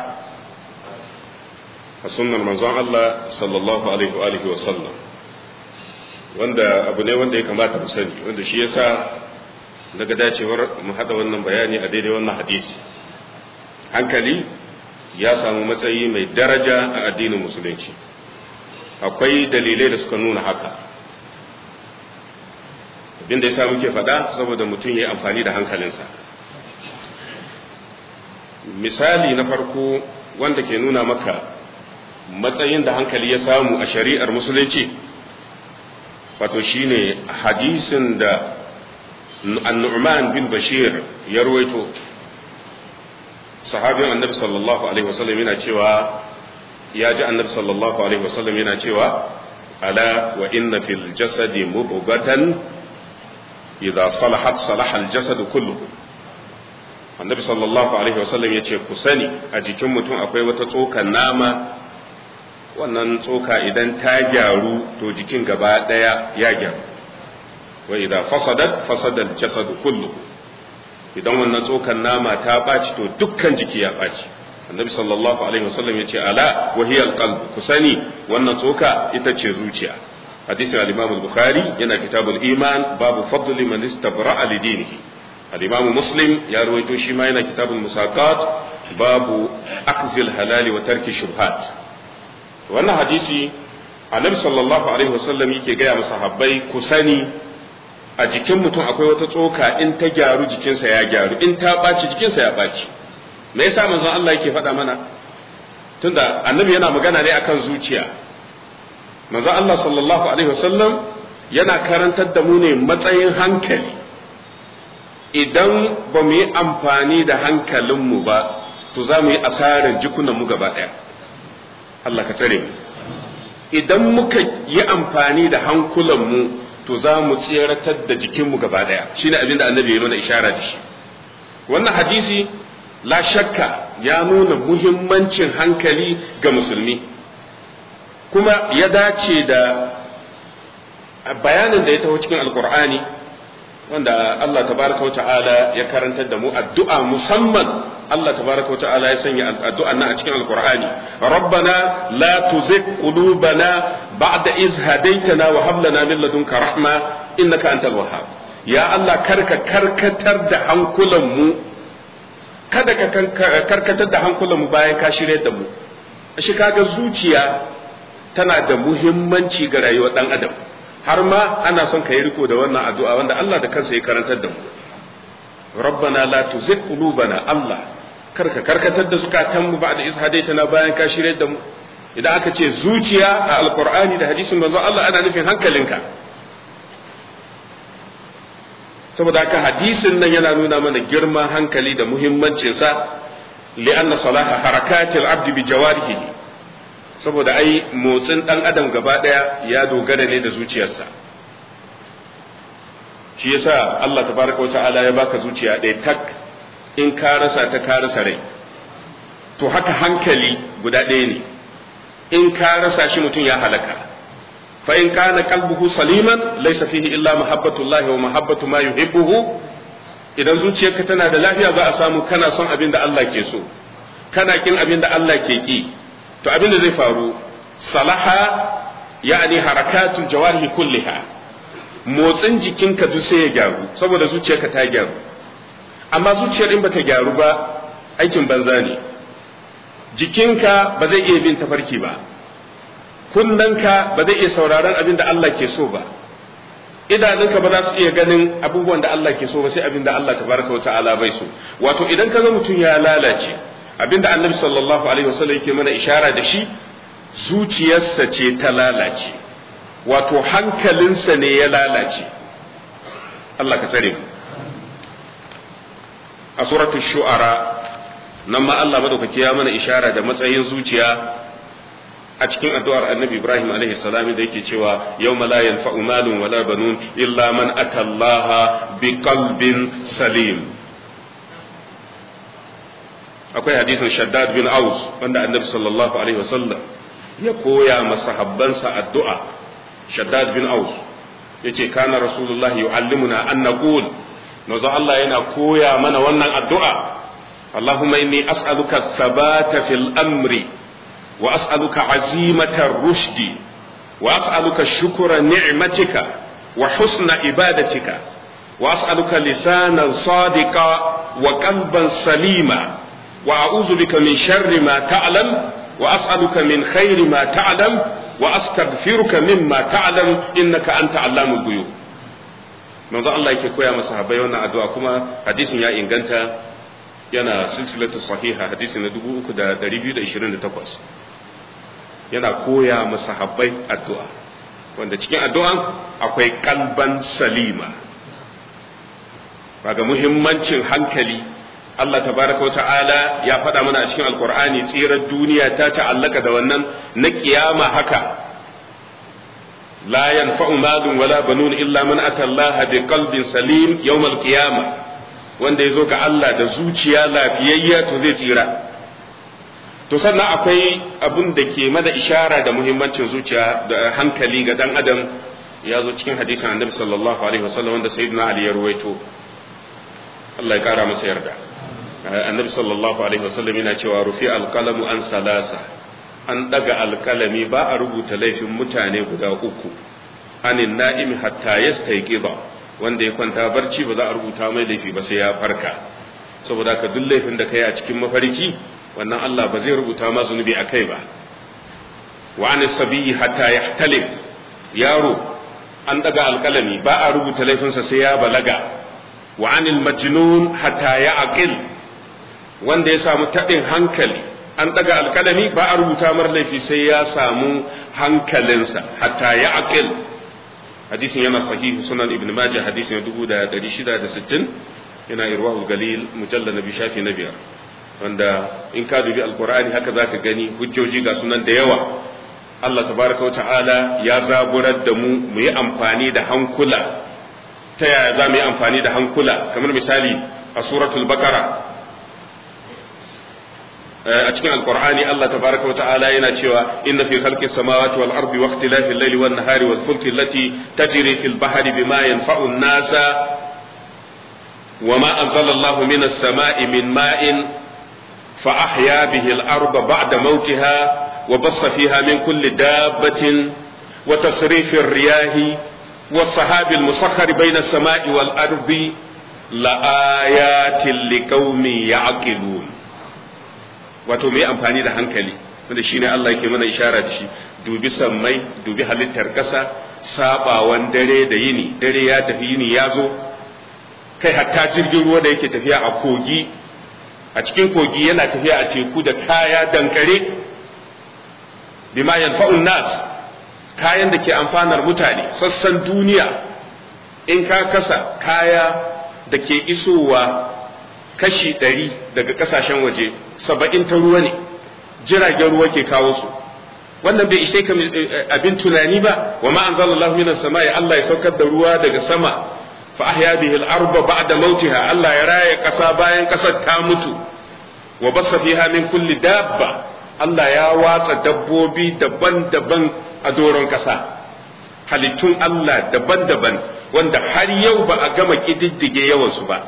a sunnar manzon Allah sallallahu alaihi wa alihi wa sallam wanda abu ne wanda ya kamata mu sani wanda shi yasa daga dacewar mu hada wannan bayani a daidai wannan hadisi hankali ya samu matsayi mai daraja a addinin musulunci akwai dalilai da suka nuna haka abin da ya sa muke faɗa saboda mutum ya yi amfani da hankalinsa misali na farko wanda ke nuna maka matsayin da hankali ya samu a shari'ar musulunci wato shine hadisin da annu'man bin bashir ya ruwaito sahabin annabi sallallahu alaihi wasallam yana cewa ya ji annabi sallallahu alaihi wasallam yana cewa ala wa inna fil jasadi mudghatan idza salahat salaha al jasadu kulluhu annabi sallallahu alaihi wasallam ya ce ku sani a jikin mutum akwai wata tsokan nama wannan tsoka idan ta gyaru to jikin gaba daya ya gyaru wa idan fasadat fasadal jasadu kullu idan wannan tsokan nama ta ɓaci to dukkan jiki ya ɓaci annabi sallallahu alaihi wasallam ya ce ala wa hiya alqalb ku sani wannan tsoka ita ce zuciya hadisin al-imam al-bukhari yana kitabul iman babu fadli man istabra'a li dinihi al-imam muslim ya ruwaito shi ma yana kitabul musaqat babu akzil halali wa tarki shubhat wannan hadisi annabi sallallahu alaihi wasallam yake gaya masa habbai ku sani a jikin mutum akwai wata tsoka in ta gyaru jikinsa ya gyaru in ta ɓaci jikinsa ya ɓaci me yasa manzon Allah yake faɗa mana tunda annabi yana magana ne akan zuciya manzon Allah sallallahu alaihi wasallam yana karantar da mu ne matsayin hankali idan ba mu yi amfani da hankalinmu ba to to za mu yi asarar jikunan mu gaba ɗaya Allah ka tare mu idan muka yi amfani da hankulan mu to za mu tseratar da jikinmu gaba ɗaya shine abin da annabi ya mana ishara da shi wannan hadisi la shakka ya nuna muhimmancin hankali ga musulmi kuma ya dace da bayanin da ya taho cikin alkur'ani wanda Allah tabaraka wa ta'ala ya karantar da mu addu'a musamman Allah tabaraka wa ta'ala ya sanya addu'a nan a cikin alkur'ani rabbana la tuzigh qulubana ba'da iz hadaytana wa hab lana min ladunka rahma innaka antal wahhab ya Allah karka karkatar da hankulan mu kada ka karkatar da hankulan mu bayan ka shirye da mu shi kaga zuciya tana da muhimmanci ga rayuwar dan adam har ma ana son ka yi riko da wannan addu'a wanda Allah da kansa ya karantar da mu rabbana la tuzigh qulubana Allah karka karkatar da zukatan mu ba'da iz hadaitana bayan ka shirye da mu idan aka ce zuciya a alqur'ani da hadisin manzo Allah ana nufin hankalinka saboda haka hadisin nan yana nuna mana girman hankali da muhimmancinsa li'anna salaha harakatil abdi bi jawarihi saboda ai motsin dan adam gaba daya ya dogara ne da zuciyarsa shi yasa Allah tabaraka wa ta'ala ya baka zuciya ɗaya tak in ka rasa ta ka rasa rai to haka hankali guda ɗaya ne in ka rasa shi mutum ya halaka fa in kana qalbuhu saliman laysa fihi illa mahabbatullah wa mahabbatu ma yuhibbuhu idan zuciyarka tana da lafiya za a samu kana son abin da Allah ke so kana kin abin da Allah ke ki to abin da zai faru salaha ya'ani harakatul jawarihi kulliha motsin jikinka duk sai ya gyaru saboda zuciyarka ta gyaru amma zuciyar in bata gyaru ba aikin banza ne jikinka ba zai iya bin tafarki ba kunnanka ba zai iya sauraron abin da Allah ke so ba idanunka ba za su iya ganin abubuwan da Allah ke so ba sai abin da Allah tabaraka wa ta'ala bai so wato idan ka ga mutum ya lalace abin da annabi sallallahu alaihi wasallam yake mana ishara da shi zuciyarsa ce ta lalace wato hankalinsa ne ya lalace Allah ka tsare mu a suratul shu'ara nan ma Allah madaukaki ya mana ishara da matsayin zuciya a cikin addu'ar annabi Ibrahim alaihi salam da yake cewa yau la yanfa'u malun wala banun illa man atallaha bi qalbin salim akwai hadisin Shaddad bin Aus wanda annabi sallallahu alaihi wasallam ya koya masahabbansa addu'a Shaddad bin Aus yace kana rasulullah yu'allimuna an naqul manzo Allah yana koya mana wannan addu'a Allahumma inni as'aluka thabata fil amri وأسألك عزيمة الرشد وأسألك شكر نعمتك وحسن عبادتك وأسألك لسانا صادقا وقلبا سليما وأعوذ بك من شر ما تعلم وأسألك من خير ما تعلم وأستغفرك مما تعلم إنك أنت علام الغيوب manzo Allah yake koya masa sahabbai wannan addu'a kuma hadisin ya inganta yana silsilatu sahiha hadisi na 3228 yana koya masahabbai addu'a wanda cikin addu'an akwai kalban salima ga muhimmancin hankali Allah tabaraka wa ta'ala ya faɗa mana a cikin alkur'ani tsirar duniya ta ta'allaka da wannan na kiyama haka la yanfa'u malun wala banun illa man atallaha bi qalbin salim yawmal qiyama wanda ya zo ga Allah da zuciya lafiyayya to zai tsira to sannan akwai abin da ke mada ishara da muhimmancin zuciya da hankali ga dan adam ya zo cikin hadisin annabi sallallahu alaihi wasallam wanda sayyidina ali ya ruwaito Allah ya kara masa yarda annabi sallallahu alaihi wasallam yana cewa rufi alqalamu an salasa an daga alkalami ba a rubuta laifin mutane guda uku anin na'imi hatta yastayqiba wanda ya kwanta barci ba za a rubuta mai laifi ba sai ya farka saboda ka duk laifin da kai a cikin mafarki wannan Allah ba zai rubuta ma zunubi a kai ba wa an sabiyi hatta yahtalif yaro an daga alkalami ba a rubuta laifinsa sai ya balaga wa anil majnun hatta ya aqil wanda ya samu taɗin hankali an daga alkalami ba a rubuta mar laifi sai ya samu hankalinsa hatta ya aqil hadisin yana sahihu sunan ibn majah hadisin 1660 yana irwahul galil mujallal nabi shafi na biyar wanda in ka dubi alkur'ani haka zaka gani hujjoji ga sunan da yawa Allah tabaraka wa ta'ala ya zaburar da mu mu yi amfani da hankula ta yaya za mu yi amfani da hankula kamar misali a suratul bakara a cikin alkur'ani Allah tabaraka wa ta'ala yana cewa inna fi khalqi samawati wal ardi wa ikhtilafi al-layli wan nahari wal fulki allati tajri fil bahri bima yanfa'u an-nasa وما أنزل الله من السماء من ماء فأحيا به الأرض بعد موتها وبص فيها من كل دابة وتصريف الرياح والسحاب المسخر بين السماء والأرض لآيات لقوم يعقلون wato mai amfani da hankali wanda shine Allah yake mana ishara da shi dubi sammai dubi halittar ƙasa sabawan dare da yini dare ya tafi yini ya zo kai hatta jirgin ruwa da yake tafiya a kogi a cikin kogi yana tafiya a teku da kaya dankare bima yanfa'un nas kayan da ke amfanar mutane sassan duniya in ka kasa kaya da ke isowa kashi ɗari daga ƙasashen waje saba'in ta ruwa ne jiragen ruwa ke kawo su wannan bai ishe ka abin tunani ba wa ma anzalallahu minas samai Allah ya saukar da ruwa daga sama fa ahya bihi al-arba ba'da mautiha Allah ya raya ƙasa bayan ƙasar ta mutu wa bassa fiha min kulli dabba Allah ya watsa dabbobi daban-daban a doron ƙasa halittun Allah daban-daban wanda har yau ba a gama ƙididdige yawansu ba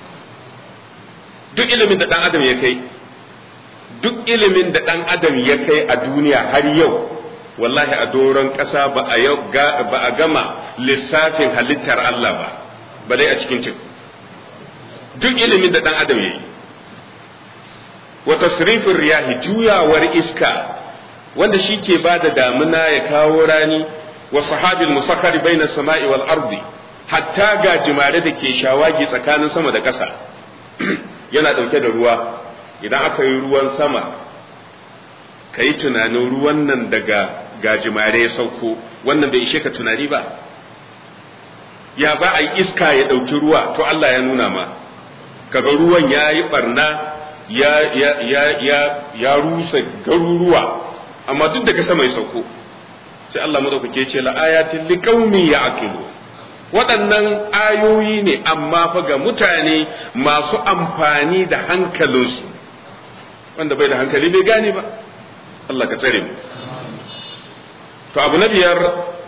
duk ilimin da ɗan adam ya kai duk ilimin da ɗan adam ya kai a duniya har yau wallahi a doron ƙasa ba a gama lissafin halittar Allah ba ba dai a cikin cin duk ilimin da ɗan adam ya yi wa tasrifin riyahi juyawar iska wanda shi ke ba da damuna ya kawo rani wa sahabil musakhari bainas sama'i wal ardi hatta ga jimare da ke shawagi tsakanin sama da ƙasa yana ɗauke da ruwa idan aka yi ruwan sama ka yi tunanin ruwan nan daga gajimare ya sauko wannan bai ishe ka tunani ba ya za a yi iska ya ɗauki ruwa to Allah ya nuna ma kaga ruwan ya yi barna ya, ya, ya, ya, ya rusa garuruwa amma duk daga sama ya sauko sai Allah madaukake ce la ayatin liqaumin ya'qilu waɗannan ayoyi ne amma fa ga mutane masu amfani da hankalinsu wanda bai da hankali bai gane ba Allah ka tsare mu to abu na biyar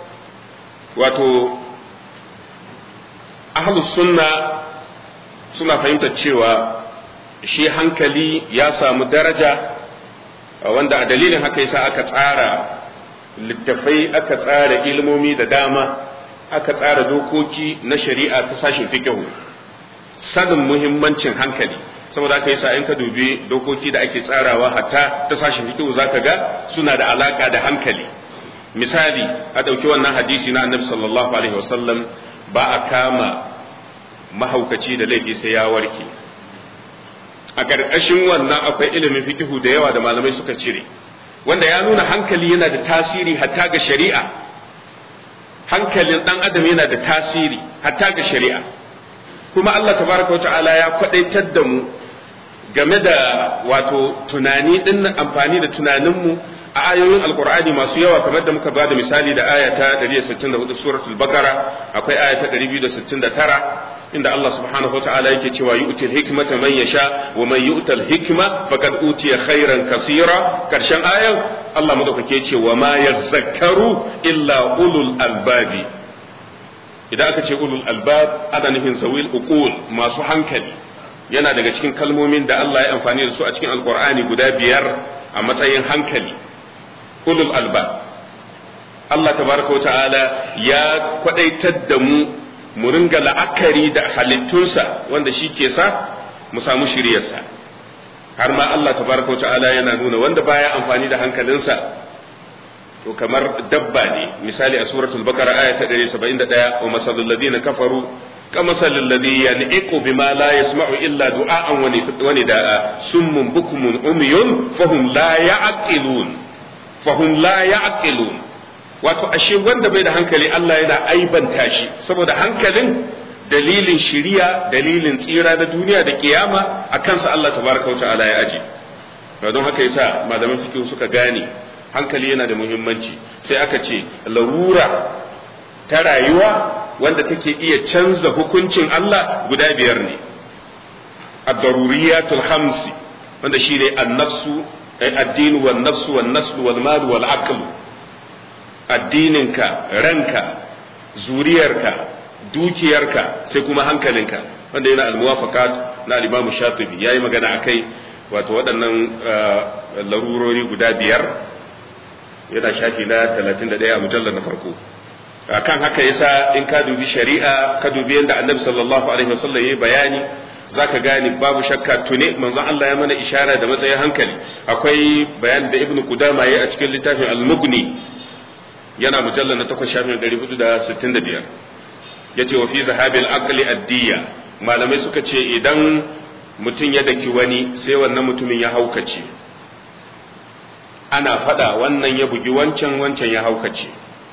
wato ahlus sunna suna fahimtar cewa shi hankali ya samu daraja wanda a dalilin haka yasa aka tsara littafai aka tsara ilmomi da dama aka tsara dokoki na shari'a ta sashin fikihu sanin muhimmancin hankali saboda aka yasa in ka dubi dokoki da ake tsarawa hatta ta sashin fikihu zaka ga suna da alaka da hankali misali a ɗauki wannan hadisi na annabi sallallahu alaihi wasallam ba a kama mahaukaci da laifi sai ya warke a ƙarƙashin wannan akwai ilimin fikihu da yawa da malamai suka cire wanda ya nuna hankali yana da tasiri hatta ga shari'a hankalin ɗan adam yana da tasiri hatta ga shari'a kuma Allah tabaraka wa ta'ala ya kwadaitar da mu game da wato tunani din amfani da tunaninmu a ayoyin alkur'ani masu yawa kamar da muka bada misali da aya ta 164 suratul bakara akwai aya ta 269 inda Allah subhanahu wataala yake cewa yu'til hikmata man yasha wa man yu'tal hikma faqad utiya khairan kaseera karshen ayan Allah madaukake ce wa ma yazakkaru illa ulul albabi idan aka ce ulul albab ana nufin zawil uqul masu hankali yana daga cikin kalmomin da Allah ya amfani da su a cikin alqur'ani guda biyar a matsayin hankali ulul albab Allah tabaraka wa ta'ala ya kwadaitar da mu mu ringa la'akari da halittunsa wanda shi ke sa mu samu shiryarsa har ma Allah tabaraka wa ta'ala yana nuna wanda baya amfani da hankalinsa to kamar dabba ne misali a suratul bakara aya ta 171 wa masalul ladina kafaru kamasalul ladhi yan'iqu bima la yasma'u illa du'a'an wa nida'a summun bukmun umyun fahum la ya'qilun fahum la ya'qilun wato ashe wanda bai da hankali Allah yana aibanta shi saboda hankalin dalilin shiriya dalilin tsira da duniya da kiyama a kansa Allah tabaraka wa ta'ala ya aje don haka yasa malaman fiqh suka gane hankali yana da muhimmanci sai aka ce larura ta rayuwa wanda take iya canza hukuncin Allah guda biyar ne ad-daruriyatul khamsi wanda shine an-nafsu ad-din wan nafsu wan nasl wal mal wal aql addininka ranka zuriyarka dukiyarka sai kuma hankalinka wanda yana al-muwafaqat na al-imam shatibi yayi magana akai wato waɗannan larurori guda biyar yana shafi na 31 a mujallar na farko kan haka yasa in ka dubi shari'a ka dubi yadda annabi sallallahu alaihi wasallam yayi bayani zaka gane babu shakka tune manzon Allah ya mana ishara da matsayin hankali akwai bayan da ibnu qudama yayi a cikin littafin al-mughni yana mujallar na 8 shafin 465 yace wa fi zahabil aqli ad-diya malamai suka ce idan mutum ya daki wani sai wannan mutumin ya haukace ana fada wannan ya bugi wancan wancan ya haukace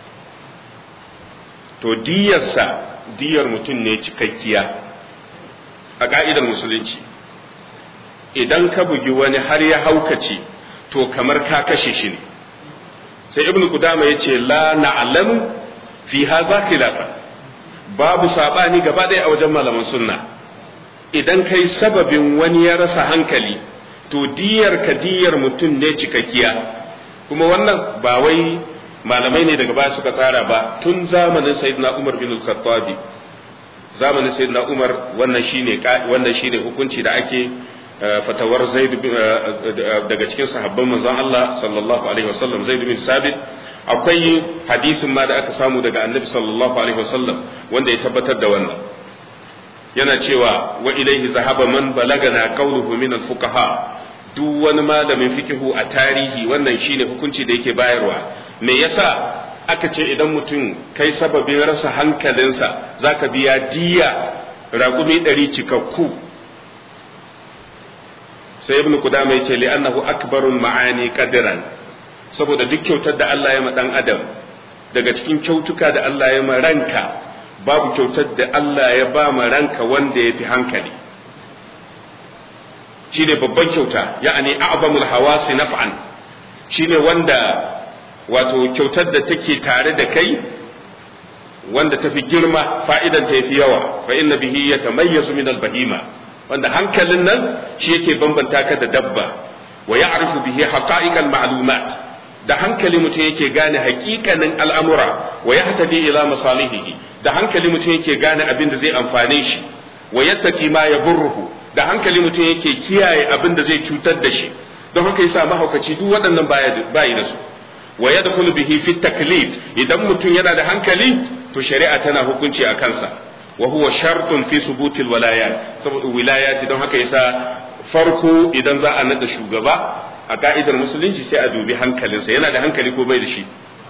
to diyarsa diyar mutum ne cikakkiya a ka'idar musulunci idan ka bugi wani har ya haukace to kamar ka kashe shi ne sai ibnu kudama ya ce la na'lamu fi haza khilafa babu sabani gaba ɗaya a wajen malaman sunna idan kai sababin wani ya rasa hankali to diyar ka diyar mutum ne cikakkiya kuma wannan ba wai malamai ne daga baya suka tsara ba tun zamanin sayyidina Umar bin Khattabi zamanin sayyidina Umar wannan shine wannan shine hukunci da ake fatawar Zaid daga cikin sahabban manzon Allah sallallahu alaihi wasallam Zaid bin Sabit akwai hadisin ma da aka samu daga Annabi sallallahu alaihi wasallam wanda ya tabbatar da wannan yana cewa wa ilaihi zahaba man balagana qawluhu min al-fuqaha duk wani malamin fikihu a tarihi wannan shine hukunci da yake bayarwa me yasa aka ce idan mutum kai sababin rasa hankalinsa zaka biya diya raƙumi ɗari cikakku sai ibnu kudama yace li annahu akbarul ma'ani qadran saboda duk kyautar da Allah ya ma dan adam daga cikin kyautuka da Allah ya ma ranka babu kyautar da Allah ya ba ma ranka wanda ya fi hankali shine babban kyauta ya'ani a'zamul hawasi naf'an shine wanda wato kyautar da take tare da kai wanda tafi girma fa'idan ta yafi yawa fa inna bihi yatamayyazu min al-bahima wanda hankalin nan shi yake bambanta ka da dabba wa ya'rifu bihi haqa'iqal ma'lumat da hankali mutum yake gane hakikanin al'amura wa yahtadi ila masalihihi da hankali mutum yake gane abin da zai amfane shi wa yattaqi ma yaburruhu da hankali mutum yake kiyaye abin da zai cutar da shi don haka yasa mahaukaci duk waɗannan bayi da su wa yadkhulu bihi fi taklif idan mutum yana da hankali to shari'a tana hukunci a kansa wa huwa shartun fi subutil walayat saboda wilayati don haka yasa farko idan za a nada shugaba a ka'idar musulunci sai a dubi hankalinsa yana da hankali ko bai da shi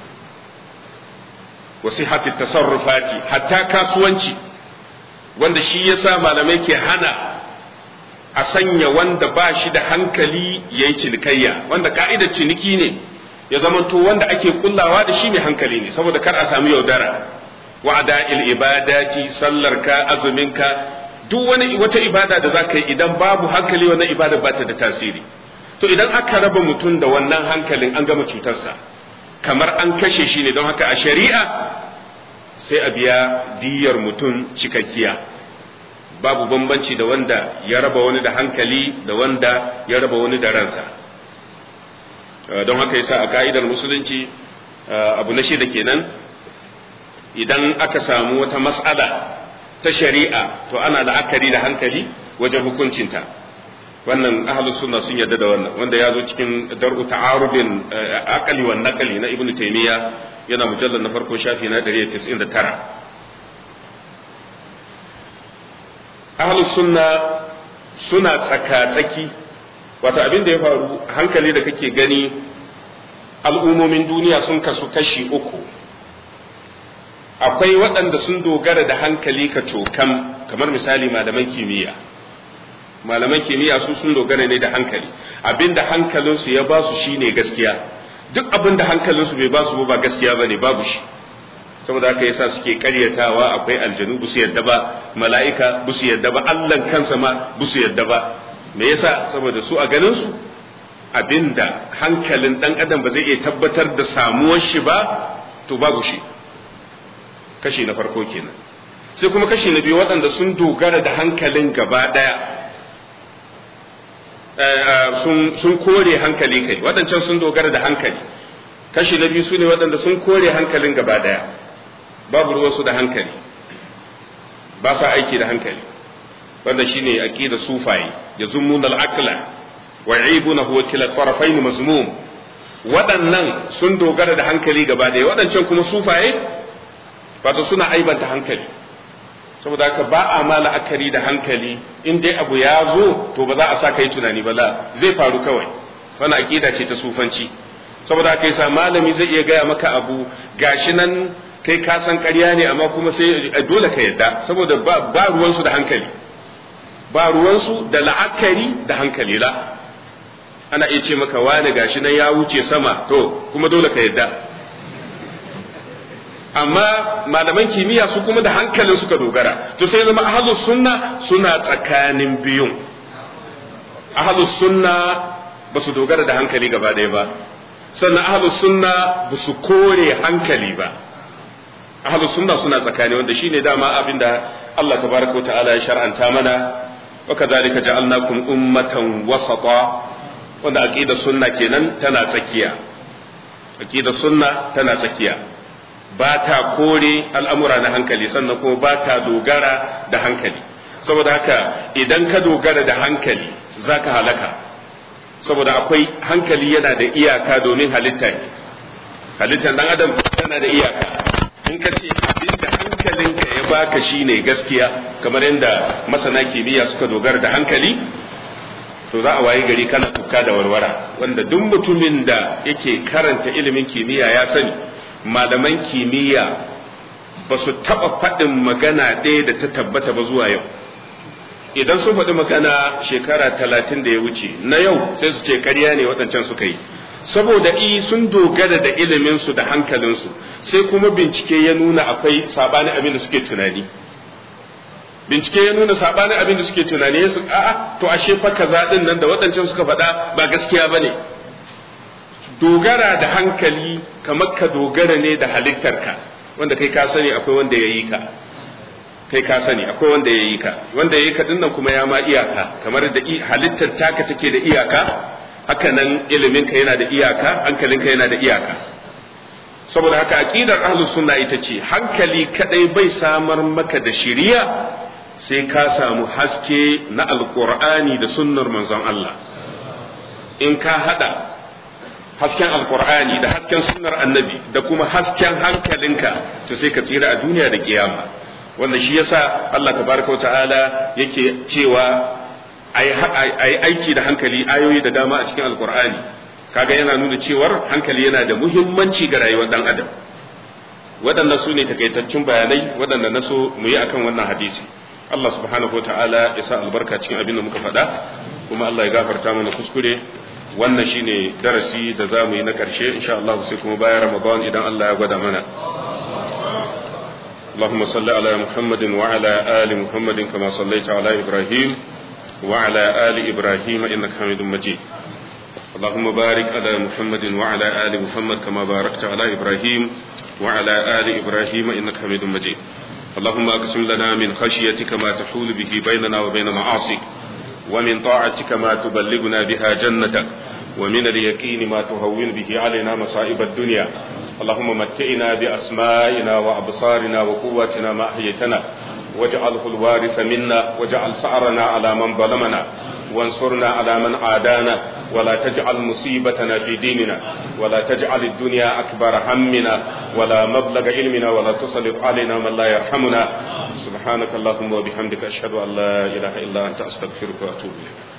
wa sihhati tasarrufati hatta kasuwanci wanda shi yasa malamai ke hana a sanya wanda ba shi da hankali yayi cinikayya wanda ka'idar ciniki ne ya zamanto wanda ake kullawa da shi mai hankali ne saboda kar a samu yaudara wa'ada il ibadati sallarka azuminka duk wani wata ibada da zaka yi idan babu hankali wannan ibada ba ta da tasiri to idan aka raba mutum da wannan hankalin an gama cutarsa kamar an kashe shi ne don haka a shari'a sai a biya diyar mutum cikakkiya babu bambanci da wanda ya raba wani da hankali da wanda ya raba wani da ransa don haka yasa a ka'idar musulunci abu na shida kenan idan aka samu wata mas'ala ta shari'a to ana la'akari da hankali wajen hukuncinta wannan ahlus sunna sun yarda da wannan wanda ya zo cikin dar'u ta'arubin aqali wan naqli na ibnu taymiya yana mujallal na farko shafi na 199 ahlus sunna suna tsaka-tsaki wato abin da ya faru hankali da kake gani al'ummomin duniya sun kasu kashi uku akwai waɗanda sun dogara da hankali ka cokam kamar misali malaman kimiyya malaman kimiyya su sun dogara ne da hankali abinda hankalinsu ya ba su shine gaskiya duk abinda hankalinsu bai ba su ba gaskiya ba ne babu shi saboda haka yasa suke karyatawa akwai aljanu busu yadda ba mala'ika busu yadda ba Allah kansa ma busu yadda ba me yasa saboda su a ganin su abinda hankalin dan adam ba zai iya tabbatar da samuwar shi ba to babu shi kashi na farko kenan sai kuma kashi na biyu waɗanda sun dogara da hankalin gaba ɗaya sun kore hankali kai waɗancan sun dogara da hankali kashi na biyu su ne waɗanda sun kore hankalin gaba ɗaya babu ruwansu da hankali ba sa aiki da hankali wanda shine aqida sufaye yazummun al-aqla wa yaibuna huwa kila tarafayn mazmum waɗannan sun dogara da hankali gaba ɗaya waɗancan kuma sufaye wato suna aibanta hankali saboda haka ba a ma la'akari da hankali in dai abu ya zo to ba za a sa kai tunani ba la zai faru kawai wannan aqida ce ta sufanci saboda haka yasa malami zai iya gaya maka abu gashi nan kai ka san ƙarya ne amma kuma sai dole ka yadda saboda ba ruwansu da hankali ba ruwansu da la'akari da hankali la ana iya ce maka wani gashi nan ya wuce sama to kuma dole ka yadda amma malaman kimiyya su kuma da hankalin suka dogara to sai zama ahlus sunna suna tsakanin biyun ahlus sunna ba su dogara da hankali gaba ɗaya ba sannan ahlus sunna ba su kore hankali ba ahlus sunna suna tsakani wanda shine dama abinda Allah tabaraka ta'ala ya shar'anta mana wa kadhalika ja'alnakum ummatan wasata wanda aqida sunna kenan tana tsakiya aqida sunna tana tsakiya ba ta kore al'amura na hankali sannan kuma ba ta dogara da hankali saboda haka idan ka dogara da hankali za ka halaka saboda akwai hankali yana da iyaka domin halitta ne halittar dan adam tana da iyaka in ka ce abinda hankalinka ya baka shine gaskiya kamar yadda masana kimiyya suka dogara da hankali to za a waye gari kana tuka da warwara wanda duk mutumin da yake karanta ilimin kimiyya ya sani malaman kimiyya ba su taɓa faɗin magana ɗaya da ta tabbata ba zuwa yau idan sun faɗi magana shekara talatin da ya wuce na yau sai su ce ƙarya ne waɗancan suka yi saboda i sun dogara da iliminsu da hankalinsu sai kuma bincike ya nuna akwai saɓanin abin da suke tunani bincike ya nuna saɓanin abin da suke tunani su a'a to ashe fa kaza ɗin nan da waɗancan suka faɗa ba gaskiya ba ne dogara da hankali kamar ka dogara ne da halittarka wanda kai ka sani akwai wanda ya yi ka kai ka sani akwai wanda ya yi ka wanda ya yi ka dinnan kuma ya ma iyaka kamar da halittar taka take da iyaka haka nan iliminka yana da iyaka hankalinka yana da iyaka saboda haka aqidar ahlus sunna ita ce hankali kadai bai samar maka da shiriya sai ka samu haske na alqur'ani da sunnar manzon Allah in ka hada hasken alkur'ani da hasken sunnar annabi da kuma hasken hankalinka to sai ka tsira a duniya da kiyama wanda shi yasa Allah tabaraka wa ta'ala yake cewa ai aiki da hankali ayoyi da dama a cikin alkur'ani kaga yana nuna cewar hankali yana da muhimmanci ga rayuwar dan adam waɗannan su ne takaitaccen bayanai waɗanda na so mu yi akan wannan hadisi Allah subhanahu wa ta'ala ya sa albarka cikin abin da muka faɗa kuma Allah ya gafarta mana kuskure wannan shine darasi da za mu yi na ƙarshe insha Allah sai kuma bayan Ramadan idan Allah ya gwada mana اللهم صل على محمد وعلى آل محمد كما صليت على إبراهيم وعلى آل إبراهيم إنك حميد مجيد اللهم بارك على محمد وعلى آل محمد كما باركت على إبراهيم وعلى آل إبراهيم إنك حميد مجيد اللهم أقسم لنا من خشيتك ما تحول به بيننا وبين معاصيك ومن طاعتك ما تبلغنا بها جنتك ومن اليقين ما تهون به علينا مصائب الدنيا اللهم متئنا بأسمائنا وأبصارنا وقواتنا ما أحييتنا واجعله الوارث منا واجعل سعرنا على من ظلمنا وانصرنا على من عادانا ولا تجعل مصيبتنا في ديننا ولا تجعل الدنيا أكبر همنا ولا مبلغ علمنا ولا تسلط علينا من لا يرحمنا سبحانك اللهم وبحمدك أشهد أن لا إله إلا أنت أستغفرك وأتوب إليك